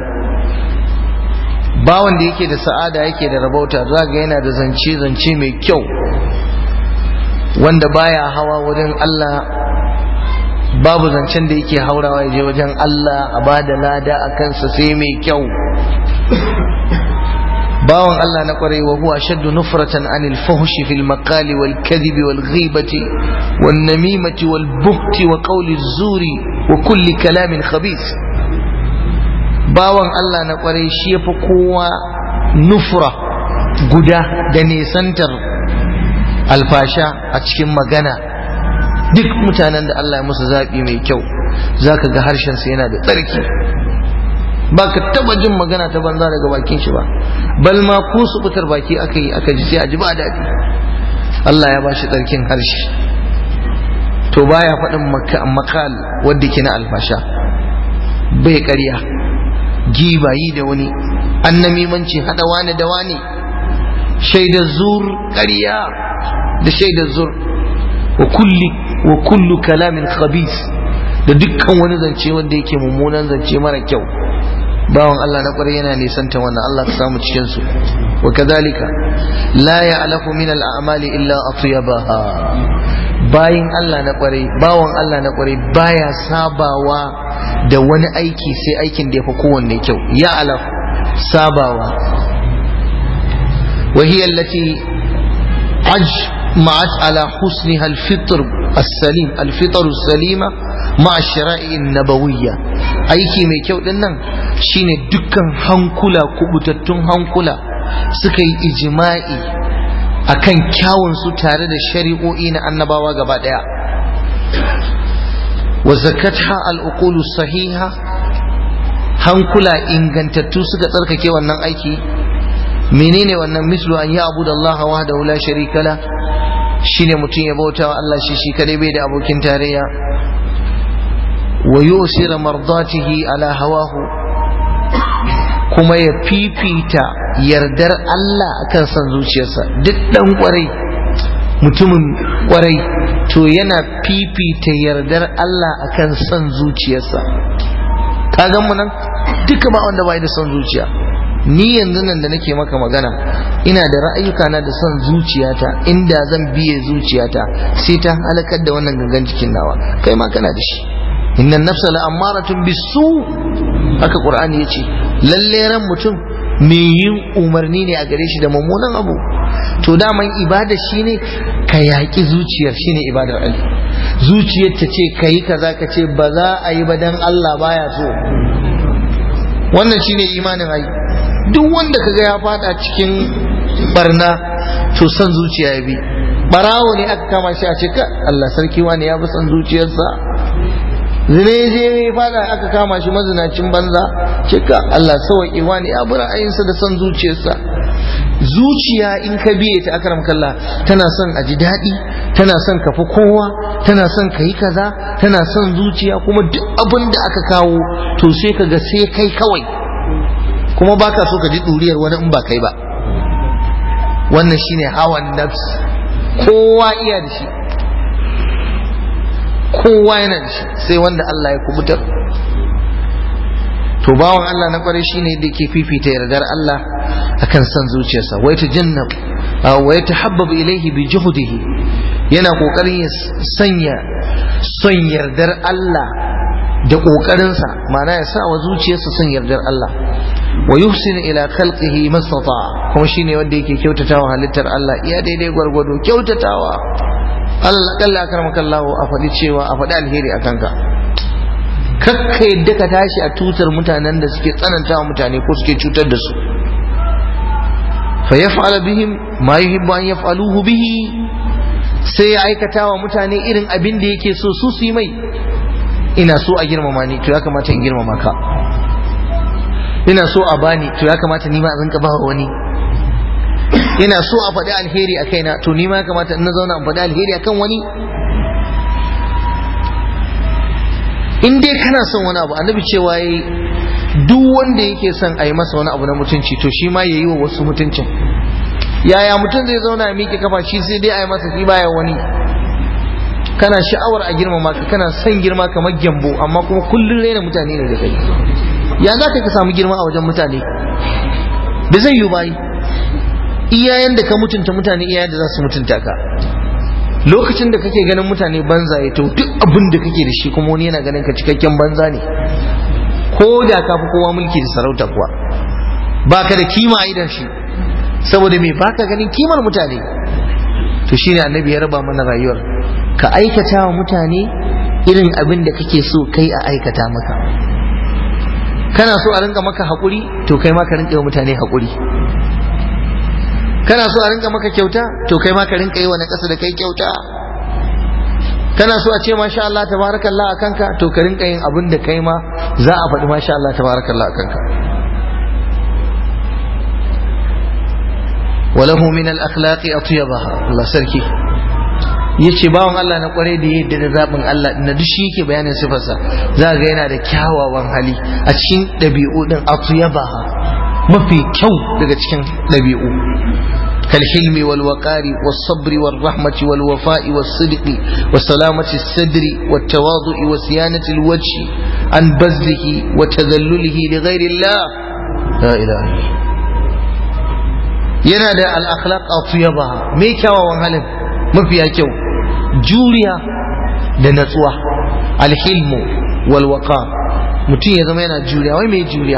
bawan da yake da sa'ada yake da rabauta zaga yana da zance zance mai kyau wanda baya hawa wurin Allah babu zancen da yake haurawa ya je wajen Allah a ba da lada a kansa sai mai kyau bawan Allah na kwarai wa huwa shaddu nufratan anil fuhshi fil maqali wal kadhibi wal ghibati wan namimati wal buhti wa qawli zuri wa kulli kalamin khabith bawan Allah na kwarai shi yafi kowa nufra guda da nesantar alfasha a cikin magana duk mutanen da Allah ya musu zaɓi mai kyau za ka ga harshensa yana da tsarki ba ka taba jin magana ta banza daga bakin shi ba bal ma ko su fitar baki aka yi aka ji sai a ji ba daɗi Allah ya ba shi tsarkin harshe to baya faɗin makal wadda ke na alfasha bai ƙarya gibayi da wani annamimanci haɗa wani da wani shaidar zur ƙarya da shaidar zur wa kulli wa kullu kalamin khabis da dukkan wani zance wanda yake mummunan zance mara kyau bawan Allah na kwarai yana nisanta wannan Allah ka samu cikin su wa kadhalika la ya'lafu min al-a'mali illa atyabaha bayin Allah na kwarai bawan Allah na kwarai baya sabawa da wani aiki sai aikin da yafi kowanne kyau ya alaf sabawa wa hiya allati أجمعت على حسنها الفطر السليم الفطر السليمة مع الشرائع النبوية aiki mai kyau din nan shine dukkan hankula kubutattun hankula suka yi ijima'i akan kyawun su tare da shari'o'i na annabawa gaba daya wa zakatha al-uqulu sahiha hankula ingantattu suka tsarkake wannan aiki menene wannan mislu an ya'budu Allah wahdahu la sharika la shine mutum ya bauta wa Allah shi shi kadai bai da abokin tarayya wa yusira mardatihi ala hawahu kuma ya fifita yardar Allah akan san zuciyarsa duk dan kwarai mutumin kwarai to yana fifita yardar Allah akan san zuciyarsa ka gan mu nan duka ba wanda bai da son zuciya ni yanzu nan da nake maka magana ina da ra'ayuka na da son zuciyata inda zan biye zuciyata sai ta halakar da wannan gangan jikin nawa kai ma kana da shi inna nafsa la amaratun bisu haka qur'ani yace lalle ran mutum me yin umarni ne a gare shi da mummunan abu to daman ibada shine ka yaƙi zuciyar shine ibadar Allah zuciyar ta ce kayi kaza ka ce ba za a yi ba dan Allah baya so wannan shine imanin ai duk wanda kaga ya fada cikin barna to son zuciya ya bi barawo ne aka kama shi a ce ka Allah sarki wani ya bi son zuciyarsa zine je ya fada aka kama shi mazinacin banza ce ka Allah sauƙi wani ya bi ra'ayinsa da son zuciyarsa zuciya in ka biye ta akaram kalla tana son a ji daɗi tana son ka fi kowa tana son ka yi kaza tana son zuciya kuma duk abin da aka kawo to sai ka ga sai kai kawai kuma baka so ka ji ɗuriyar wani in ba kai ba wannan shine hawan nafs kowa iya da shi kowa yana da shi sai wanda Allah ya kubutar to bawan Allah na kwarai shine da ke fifita yardar Allah akan san zuciyarsa wai ta jannab wa ya tahabbabu ilaihi bi juhdihi yana kokarin ya sanya son yardar Allah da kokarinsa ma'ana ya sa wa zuciyarsa son yardar Allah wa yuhsinu ila khalqihi mastata kuma shine wanda yake kyautatawa halittar Allah iya daidai gwargwado kyautatawa Allah kalla akramaka Allah a faɗi cewa a faɗi alheri a kanka kakka yadda ka tashi a tutar mutanen da suke tsanantawa mutane ko suke cutar da su fa yaf'ala bihim ma yuhibbu an yaf'aluhu bihi sai ya aikata wa mutane irin abin da yake so su su yi mai ina so a girmama ni to ya kamata in girmama ka ina so a bani to ya kamata ni ma a rinka ba wani ina so a faɗi alheri a kaina to ni ma ya kamata in na zauna in faɗi alheri akan wani in dai kana son wani abu annabi cewa yayi duk wanda yake son a yi masa wani abu na mutunci to shi ma ya yi wa wasu mutuncin yaya mutum zai zauna ya miƙe kafa shi sai dai a yi masa shi baya wani kana sha'awar a girmama ka kana son girma kamar gyambo amma kuma kullum raina mutane ne da kai ya za ka samu girma a wajen mutane da zai yi bayi iyayen da ka mutunta mutane iyayen da za su mutunta ka lokacin da kake ganin mutane banza ya to duk abin da kake da shi kuma wani yana ganin ka cikakken banza ne ko da ka fi kowa mulki da sarauta kuwa baka da kima a idan shi saboda me baka ganin kimar mutane to shine annabi ya raba mana rayuwar ka aikata wa mutane irin abin da kake so kai a aikata maka kana so a rinka maka haƙuri to kai ma ka rinka yi wa mutane haƙuri kana so a rinka maka kyauta to kai ma ka rinka yi wa na ƙasa da kai kyauta kana so a ce masha Allah tabarakallah a kanka to ka rinka yin abin da kai ma za a faɗi masha Allah tabarakallah a kanka walahu min al-akhlaqi atyabaha Allah sarki yace bawan Allah na kware da yadda da zabin Allah na duk shi yake bayanin sifarsa za ga yana da kyawawan hali a cikin ɗabi'u din atyabaha mafi kyau daga cikin ɗabi'u كالحلم والوقار والصبر والرحمة والوفاء والصدق وسلامة الصدر والتواضع وصيانة الوجه عن بذله وتذلله لغير الله لا إله إلا yana da al'akhlaq a me kyawawan halin mafiya kyau juriya da natsuwa alhilmu walwaka mutum ya zama yana juriya wai mai juriya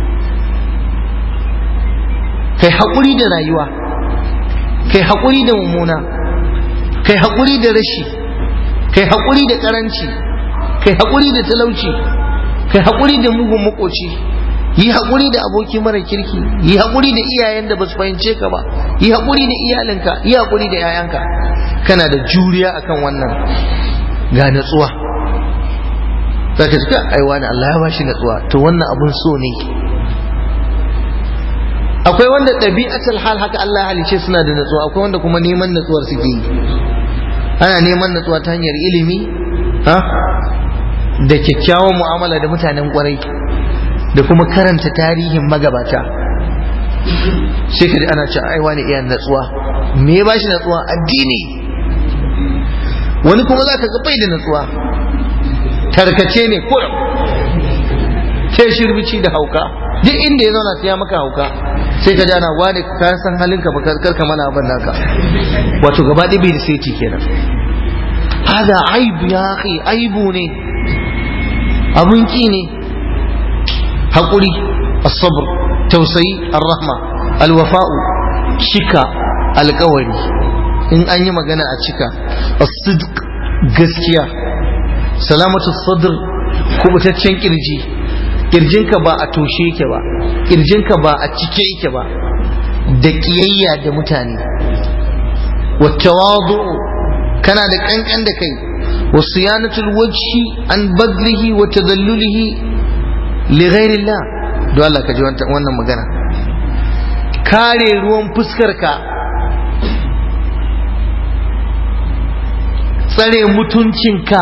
kai haƙuri da rayuwa kai haƙuri da mummuna kai haƙuri da rashi kai haƙuri da ƙaranci kai haƙuri da talauci kai haƙuri da mugun makoci yi haƙuri da aboki mara kirki yi haƙuri da iyayen da ba su fahimce ka ba yi haƙuri da iyalinka yi haƙuri da 'ya'yanka kana da juriya akan wannan ga natsuwa zaka ji ka aiwa da Allah ya bashi natsuwa to wannan abun so ne akwai wanda ɗabi'atul hal haka Allah ya halice suna da natsuwa akwai wanda kuma neman natsuwar suke yi ana neman natsuwa ta hanyar ilimi ha da kyakkyawan mu'amala da mutanen kwarai da kuma karanta tarihin magabata sai ka ji ana ce ai wani iya natsuwa me ya bashi natsuwa addini wani kuma za ka ga bai da natsuwa tarkace ne kurum ke shirbici da hauka duk inda ya zauna sai ya maka hauka sai ka jana wane ka san halinka ba karka mana abin naka wato gaba ɗaya bai da sai kenan hada aibu ya akhi aibu ne abun ki ne haƙuri as-sabr tausayi ar-rahma al-wafa'u cika alƙawari in an yi magana a cika as-sidq gaskiya salamatu sadr kubutaccen kirji kirjinka ba a toshe yake ba kirjinka ba a cike yake ba da kiyayya da mutane wattawadu kana da kankan da kai wa siyanatul wajhi an badlihi wa tadallulihi li ghairillah don Allah ka ji wannan magana kare ruwan fuskarka tsare mutuncinka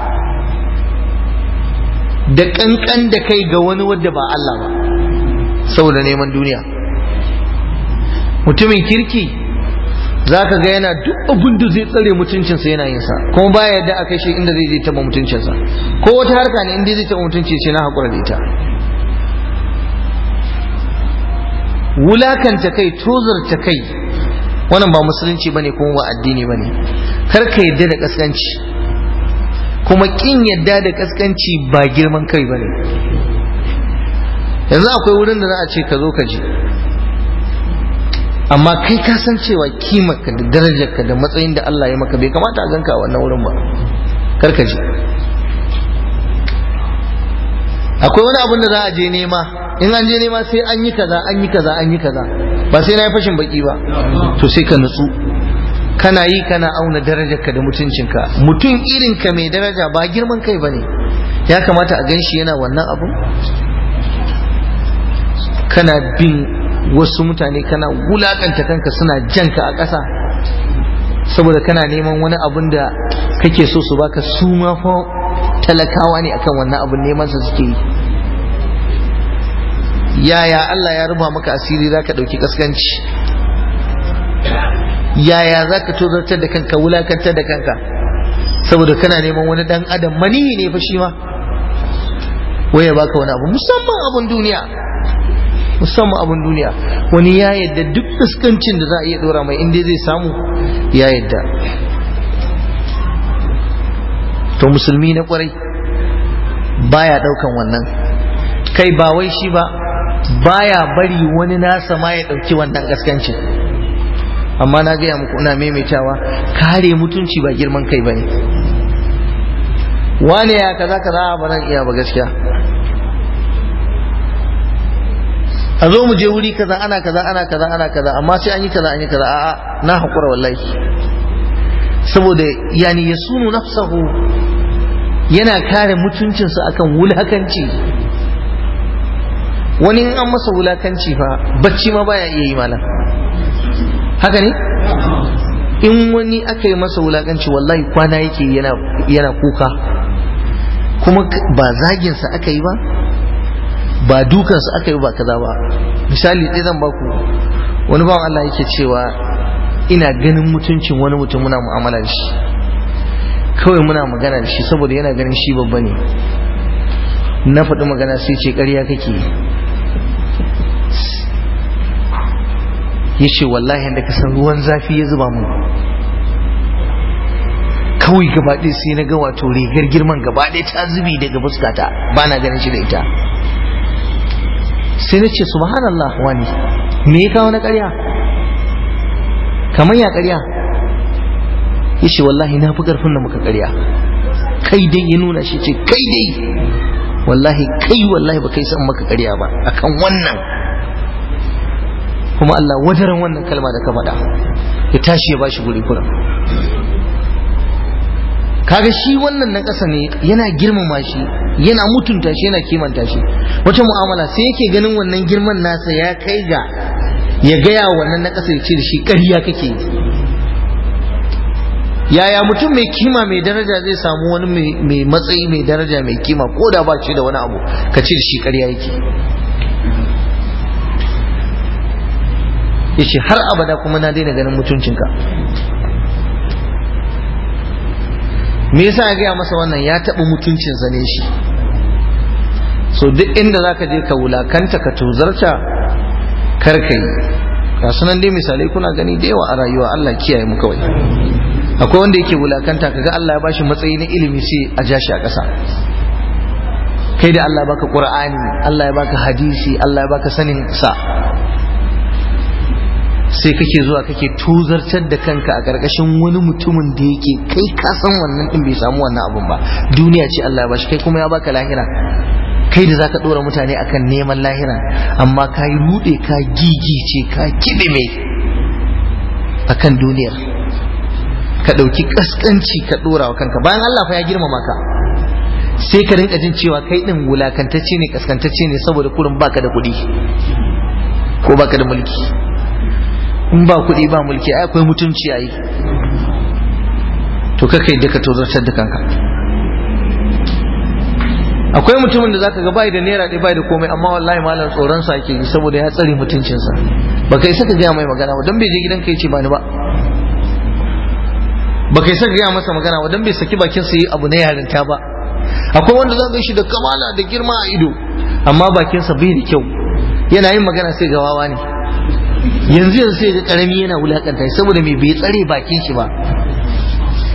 da kankan da kai ga wani wadda ba Allah ba saboda neman duniya mutumin kirki za ka ga yana duk abin da zai tsare mutuncinsa yana yin sa kuma baya yadda a kai shi inda zai je taba mutuncinsa ko wata harka ne inda zai taba mutunci sai na haƙura da ita wulakanta kai tozarta kai wannan ba musulunci bane kuma ba addini bane kar ka yadda da kaskanci kuma kin yadda da kaskanci ba girman kai bane yanzu akwai wurin da za a ce ka zo ka je amma kai ka san cewa kimarka da darajarka da matsayin da Allah ya maka bai kamata a ganka a wannan wurin ba kar ka je akwai wani abin da za a je nema in an je nema sai an yi kaza an yi kaza an yi kaza ba sai na yi fashin baki ba to sai ka nutsu kana yi kana auna darajarka da mutuncinka mutum irin ka mai daraja ba girman kai bane ya kamata a ganshi yana wannan abu kana bin wasu mutane kana wulakanta kanka suna janka a ƙasa saboda kana neman wani abun da kake so su baka su ma fa talakawa ne akan wannan abun neman sa suke yi yaya Allah ya ruba maka asiri zaka dauki kaskanci yaya zaka tozartar da kanka wulakantar da kanka saboda kana neman wani dan adam mani ne fa shi ma waye baka wani abu musamman abun duniya musamman abun duniya wani ya yadda duk fuskancin da za a iya dora mai inda zai samu ya yadda to musulmi na kwarai baya daukan wannan kai ba wai shi ba baya bari wani nasa ma ya dauki wannan gaskancin amma na gaya muku ina maimaitawa kare mutunci ba girman kai bane wane ya kaza kaza ba nan iya ba gaskiya a zo mu je wuri kaza ana kaza ana kaza ana kaza amma sai an yi kaza an yi kaza a'a na hakura wallahi saboda yani ya sunu nafsahu yana kare mutuncinsa akan wulakanci wani in an masa wulakanci fa bacci ma baya iya yi malam haka ne in wani aka yi masa wulakanci wallahi kwana yake yana yana kuka kuma ba zaginsa aka yi ba ba dukansa aka yi ba kaza ba misali ɗaya zan baku wani bawan Allah yake cewa ina ganin mutuncin wani mutum muna mu'amala da shi kawai muna magana da shi saboda yana ganin shi babba ne na faɗi magana sai ce ƙarya kake ya ce wallahi da ka san ruwan zafi ya zuba mu kawai gaba ɗaya sai na ga wato rigar girman gaba ɗaya ta zubi daga fuskata ba na ganin shi da ita sai na ce subhanallah wani me ya kawo na ƙarya kamar ya ƙarya ya ce wallahi na fi ƙarfin da muka ƙarya kai dai ya nuna shi ce kai dai wallahi kai wallahi ba kai san maka ƙarya ba akan wannan kuma Allah wajaran wannan kalma da ka faɗa ya tashi ya bashi guri kuran kaga shi wannan na ƙasa ne yana girmama shi yana mutunta shi yana kimanta shi wata mu'amala sai yake ganin wannan girman nasa ya kai ga ya gaya wannan na ƙasa ya ce da shi ƙarya kake yaya mutum mai kima mai daraja zai samu wani mai matsayi mai daraja mai kima ko da ba shi da wani abu ka ce da shi ƙarya yake ya ce har abada kuma na daina ganin mutuncinka me yasa ya gaya masa wannan ya taɓa mutuncinsa ne shi so duk inda za ka je ka wulakanta ka tuzarta kar ka yi ga sunan dai misalai kuna gani da yawa a rayuwa Allah kiyaye mu kawai akwai wanda yake wulakanta kaga Allah ya bashi matsayi na ilimi sai a ja shi a ƙasa kai da Allah baka Qur'ani Allah ya baka hadisi Allah ya baka sanin sa sai kake zuwa kake tuzartar da kanka a ƙarƙashin wani mutumin da yake kai ka san wannan din bai samu wannan abun ba duniya ce Allah ya bashi kai kuma ya baka lahira kai da zaka dora mutane akan neman lahira amma ka yi rude ka gigice ka kidime akan duniyar ka ɗauki ƙasƙanci ka ɗora wa kanka bayan Allah fa ya girmama ka sai ka rinka jin cewa kai ɗin wulakantacce ne ƙasƙantacce ne saboda kurin baka da kuɗi ko baka da mulki in ba kuɗi ba mulki ai akwai mutunci ai to kakai da ka tozartar da kanka akwai mutumin da zaka ga bai da naira ɗaya bai da komai amma wallahi malam tsoron sa yake saboda ya tsare mutuncinsa ba kai saka gaya mai magana ba dan bai je gidan kai ce ba ni ba ba kai saka gaya masa magana ba dan bai saki bakin sa yi abu na yarinta ba akwai wanda zaka shi da kamala da girma a ido amma bakin sa bai da kyau yana yin magana sai ga wawa ne yanzu yanzu sai ga karami yana wulakanta saboda me bai tsare bakin shi ba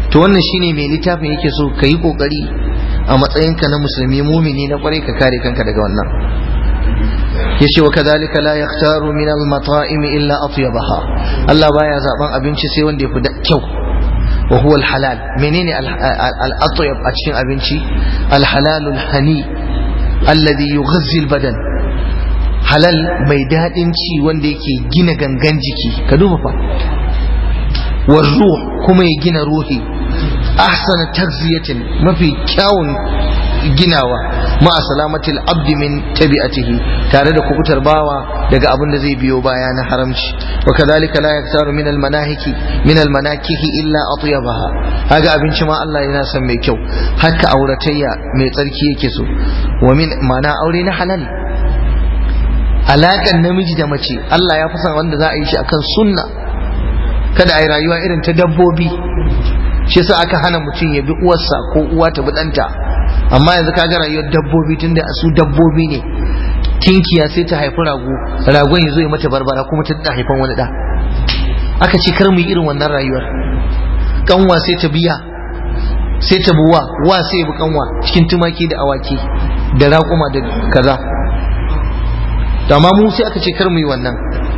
to wannan shine mai littafin yake so ka yi kokari a matsayinka na musulmi mumini na kwarai ka kare kanka daga wannan yace wa kadhalika la yaktaru min al-mata'im illa atyabaha Allah baya zaben abinci sai wanda yafi kyau wa huwa al-halal menene al-atyab a cikin abinci al-halal al-hani alladhi yughazzi al-badan halal mai dadin ci wanda yake gina gangan jiki ka duba fa wa ruh kuma ya gina ruhi ahsana tagziyatin mafi kyawun ginawa ma salamatil abdi min tabi'atihi tare da kubutar bawa daga abin da zai biyo baya na haramci wa kadhalika la yaktaru min al manahiki min al manakihi illa atyabaha haga abinci ma Allah yana son mai kyau haka auratayya mai tsarki yake so wa min mana aure na halal alakan namiji da mace Allah ya fi son wanda za a yi shi akan sunna kada a yi rayuwa irin ta dabbobi shi yasa aka hana mutum ya bi uwarsa ko uwa ta bi ɗanta amma yanzu ka ga rayuwar dabbobi tunda su dabbobi ne tinkiya sai ta haifi rago ragon ya zo ya mata barbara kuma ta da haifan wani da aka ce kar mu yi irin wannan rayuwar kanwa sai ta biya sai ta buwa wa sai bi kanwa cikin tumaki da awaki da raƙuma da kaza to amma mu sai aka ce kar mu yi wannan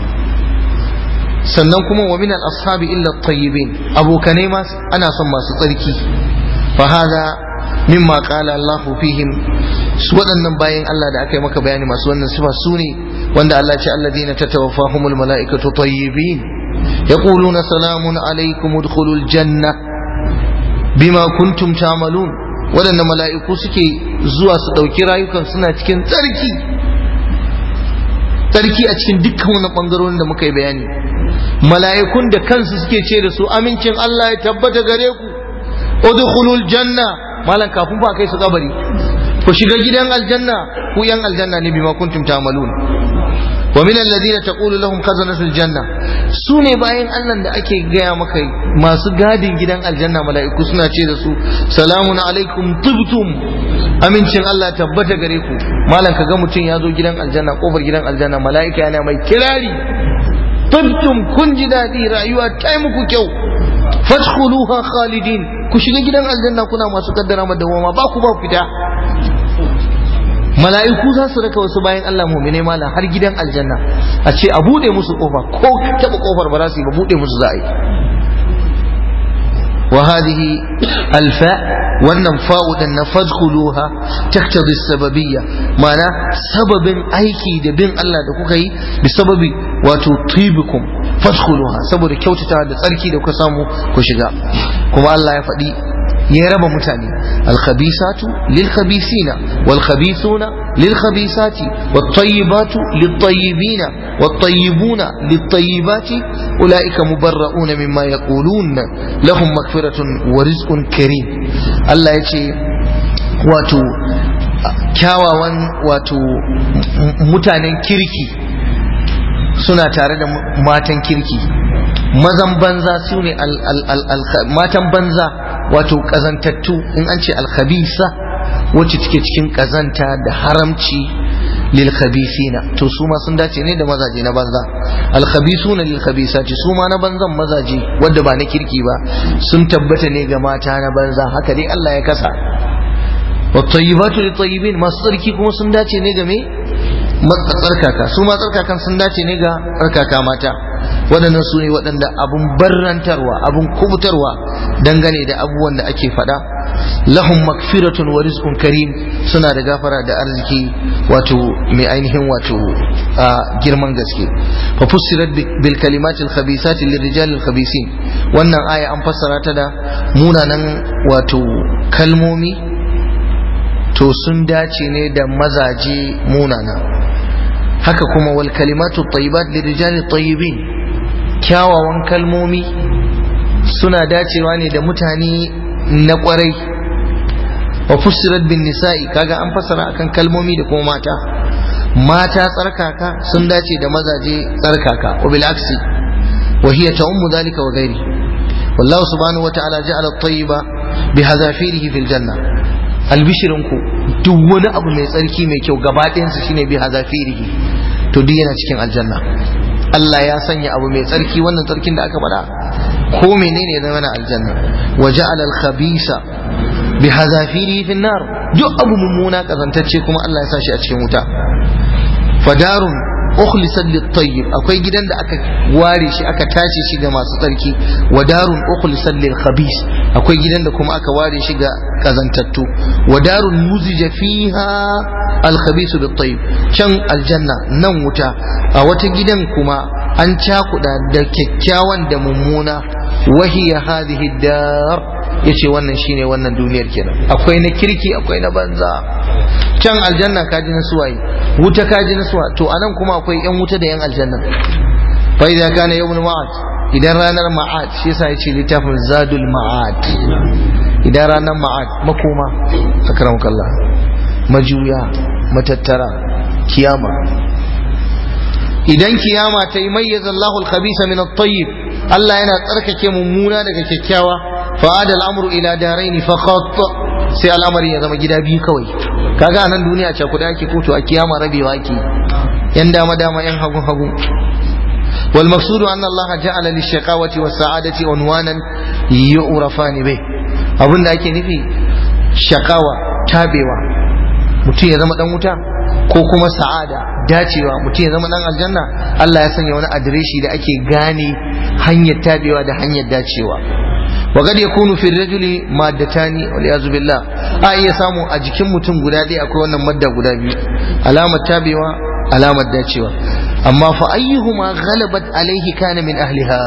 sannan kuma wa min al-ashabi illa at-tayyibin abokanai ma ana son masu tsarki fa hada mimma qala Allah fihim su waɗannan bayan Allah da aka yi maka bayani masu wannan sifa su ne wanda Allah ce alladina tatawaffahumul malaikatu tayyibin yaquluna salamun alaikum udkhulul janna bima kuntum ta'malun waɗannan mala'iku suke zuwa su ɗauki rayukan suna cikin tsarki tsarki a cikin dukkan wani ɓangarorin da muka yi bayani mala'ikun da kansu suke ce da su amincin Allah ya tabbata gare ku udkhulul janna malan kafin fa kai su kabari ku shiga gidan aljanna ku yan aljanna ne bima kuntum ta'malun wa min alladhina taqulu lahum khazanatul janna su ne bayan Allah da ake gaya maka masu gadin gidan aljanna mala'iku suna ce da su salamun alaikum tibtum amincin Allah tabbata gare ku malan kaga mutum ya zo gidan aljanna kofar gidan aljanna mala'ika yana mai kirari tibtum kun ji daɗi rayuwa ta muku kyau fadkhuluha khalidin ku shiga gidan aljanna kuna masu kaddara madawama ba ku ba fita mala'iku za su raka wasu bayan Allah mu'mine mala har gidan aljanna a ce a bude musu kofa ko taba kofar ba za su yi ba bude musu za a yi وهذه الفاء wannan fa'u din na fadkhuluha taktabi sababiyya ma'ana sababin aiki da bin Allah da kuka yi bi sababi wato tibikum fadkhuluha saboda kyautata da tsarki da kuka samu ku shiga kuma Allah ya faɗi ya raba mutane alkhabisatu lilkhabisina walkhabisuna lilkhabisati wattayyibatu littayyibina wattayyibuna littayyibati ulaika mubarra'una mimma yaqulun lahum maghfiratun wa rizqun karim Allah ya ce wato kyawawan wato mutanen kirki suna tare da matan kirki mazan banza su ne matan banza wato kazantattu in an ce alkhabisa wacce take cikin kazanta da haramci lil khabisina to su ma sun dace ne da mazaje na banza al khabisuna lil khabisati su ma na banzan mazaje wanda ba na kirki ba sun tabbata ne ga mata na banza haka dai Allah ya kasa wa tayyibatu lit tayyibin masu tsarki kuma sun dace ne ga me tsarkaka su ma tsarkakan sun dace ne ga tsarkaka mata waɗannan su ne waɗanda abun barrantarwa abun kubutarwa dangane da abubuwan da ake faɗa lahum makfiratun wa rizqun karim suna da gafara da arziki wato mai ainihin wato girman gaske fa fussirat bil kalimati al khabisati lir rijal al khabisin wannan aya an fassara ta da munanan wato kalmomi to sun dace ne da mazaje munana haka kuma wal kalimatu tayyibat lir rijal tayyibin kyawawan kalmomi suna dacewa ne da mutane na kwarai wa fussirat bin nisa'i kaga an fassara akan kalmomi da kuma mata mata tsarkaka sun dace da mazaje tsarkaka wa bil aksi wa hiya ta'ummu dhalika wa ghairi wallahu subhanahu wa ta'ala ja'ala at-tayyiba bi hadafirihi fil janna albishirinku duk wani abu mai tsarki mai kyau gaba ɗayansa shine bi hadafirihi to duk yana cikin aljanna Allah ya sanya abu mai tsarki wannan tsarkin da aka faɗa ko menene ya zama na aljanna wa ja'ala al-khabisa bi hazafiri fi nar duk abu mummuna kazantacce kuma Allah ya sa shi a cikin wuta fadarun ukhlisat lit-tayyib akwai gidan da aka ware shi aka tace shi ga masu tsarki wa darun ukhlisat lil-khabis akwai gidan da kuma aka ware shi ga kazantattu wa darun muzija fiha al-khabis bit-tayyib can aljanna nan wuta a wata gidan kuma an cakuda da kyakkyawan da mummuna wahiya hadhihi dar yace wannan shine wannan duniyar kenan akwai na kirki akwai na banza can aljanna kaji na suwaye wuta kaji na suwa to anan kuma akwai yan wuta da yan aljanna fa idza kana yawmul ma'ad idan ranar ma'ad shi yasa yace littafin zadul ma'ad idan ranar ma'ad makoma akramukallah majuya matattara kiyama idan kiyama ta yi mayyaza Allahul khabisa min at-tayyib Allah yana tsarkake mummuna daga kyakkyawa fa'ada al'amru ila daraini faqat sai al'amari ya zama gida biyu kawai kaga anan duniya ce kuda ake koto a kiyama rabewa ake yan dama dama yan hagu hagu wal maqsudu anna Allah ja'ala lish-shaqawati was-sa'adati unwanan yu'rafani bih abinda ake nufi shakawa tabewa mutum ya zama dan wuta ko kuma sa'ada dacewa mutum ya zama dan aljanna Allah ya sanya wani adireshi da ake gane hanyar tabewa da hanyar dacewa wa kad yakunu fi rajuli maddatani wal yazu billah a iya samu a jikin mutum guda ɗaya akwai wannan madda guda biyu alamar tabewa alamar dacewa amma fa ayyuhuma ghalabat alaihi kana min ahliha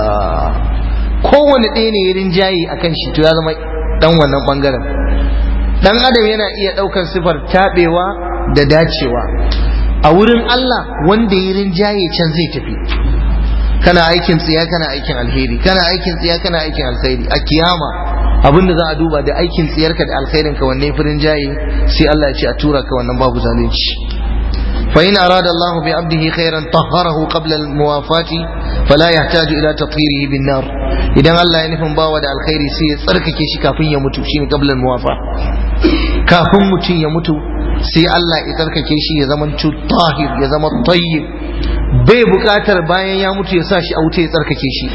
kowane ɗaya ne ya rinjaye akan shi to ya zama dan wannan bangaren dan adam yana iya ɗaukar sifar tabewa da dacewa a wurin Allah wanda ya rinjaye can zai tafi kana aikin tsiya kana aikin alheri kana aikin tsiya kana aikin alkhairi a kiyama abin da za a duba da aikin tsiyarka da alkhairin ka wanne firin jaye sai Allah ya ce a tura ka wannan babu zalunci fa in arada Allah bi abdihi khairan tahharahu qabla al muwafati fala yahtaju ila tathhirihi bin nar idan Allah ya nufin bawa da alkhairi sai ya tsarkake shi kafin ya mutu shine qabla al muwafa kafin mutum ya mutu sai Allah ya tsarkake shi ya zama tahir ya zama tayyib bai bukatar bayan ya mutu ya sa shi a wuta ya tsarkake shi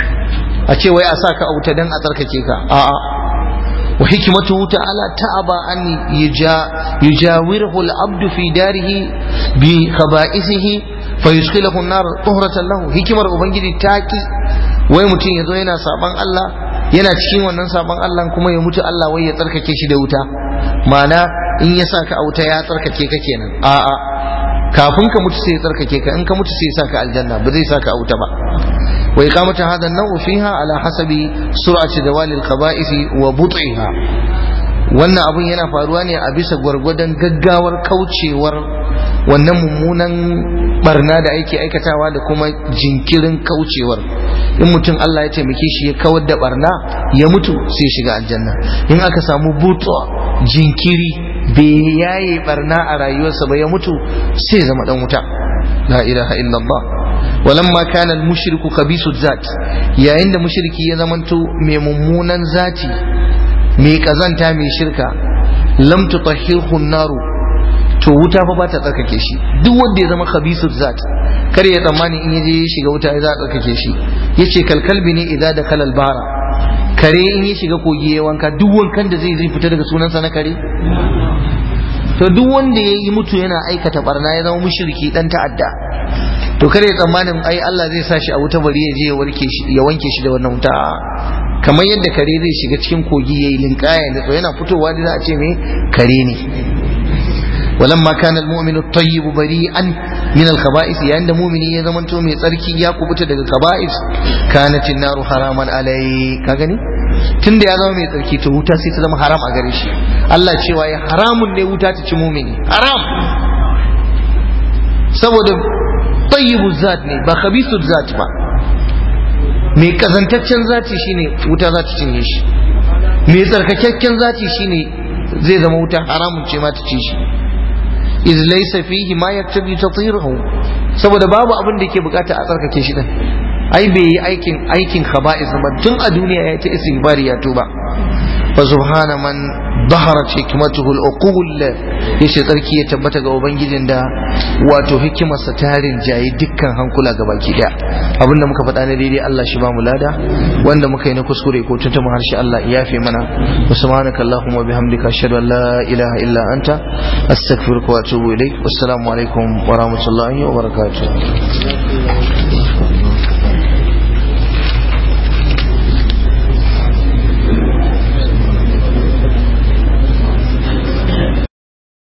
a ce wai a sa ka a wuta don a tsarkake ka a'a wa hikimatu ta'ala ta'aba an yujawirhu al-abdu fi darihi bi khaba'isihi fa yusqilahu an-nar tuhratan lahu hikimar ubangiji ta ki wai mutum yazo yana saban Allah yana cikin wannan saban Allah kuma ya mutu Allah wai ya tsarkake shi da wuta ma'ana in ya sa ka a wuta ya tsarkake ka kenan a'a kafin ka mutu sai ya tsarkake ka in ka mutu sai ya saka aljanna ba zai saka a wuta ba wa iqamatu hadha an-naw fiha ala hasabi sur'ati zawali al-khaba'ith wa but'iha wannan abun yana faruwa ne a bisa gwargwadon gaggawar kaucewar wannan mummunan barna da ake aikatawa da kuma jinkirin kaucewar in mutum Allah ya taimake shi ya kawar da barna ya mutu sai shiga aljanna in aka samu butu jinkiri bai yaye barna a rayuwarsa ba ya mutu sai zama dan wuta la ilaha illallah walamma kana al-mushriku khabisu zat yayin da mushriki ya zamanto mai mummunan zati mai kazanta mai shirka lam tutahhirhu naru to wuta fa ba ta tsarkake shi duk wanda ya zama khabisu zat kar ya tsammani in yaje ya shiga wuta za a tsarkake shi yace kalkalbi ne idza da kalal bara kare in ya shiga kogi ya wanka duk wankan da zai zai fita daga sunansa na kare to duk wanda ya yi mutu yana aikata barna ya zama mushriki dan ta'adda to kare ya tsammanin ai Allah zai sa shi a wuta bari ya je ya warke shi ya wanke shi da wannan wuta kamar yadda kare zai shiga cikin kogi yayi linkaya da to yana fitowa da za a ce me kare ne ولما كان المؤمن الطيب بريئا من الخبائث يعني مؤمن يا زمان تو مي tsarki ya kubuta daga kaba'is kanat an-nar haraman alai ka gani tunda ya zama mai tsarki to wuta sai ta zama haram a gare shi Allah cewa ya haramun ne wuta ta ci mumini haram saboda tayyibu zat ne ba khabisu zat ba mai kazantaccen zati shine wuta za ta cinye shi mai tsarkakakken zati shine zai zama wuta haramun ce ma ta ci shi iz laysa fihi ma yaktabi tathiruhu saboda babu abin da yake bukata a tsarkake shi din ai bai yi aikin aikin khaba'is ba tun a duniya ya ta istighfari ya tuba fa subhana man ظهرت حكمته العقول yace tsarki ya tabbata ga ubangijin da wato hikimarsa ta rinjaye dukkan hankula ga baki daya abinda muka faɗa na daidai Allah shi ba mu lada wanda muka yi na kuskure ko tuntuma harshe Allah ya yafe mana wa subhanaka allahumma bihamdika ashhadu an la ilaha illa anta astaghfiruka wa atubu ilaik wassalamu alaikum wa rahmatullahi wa barakatuh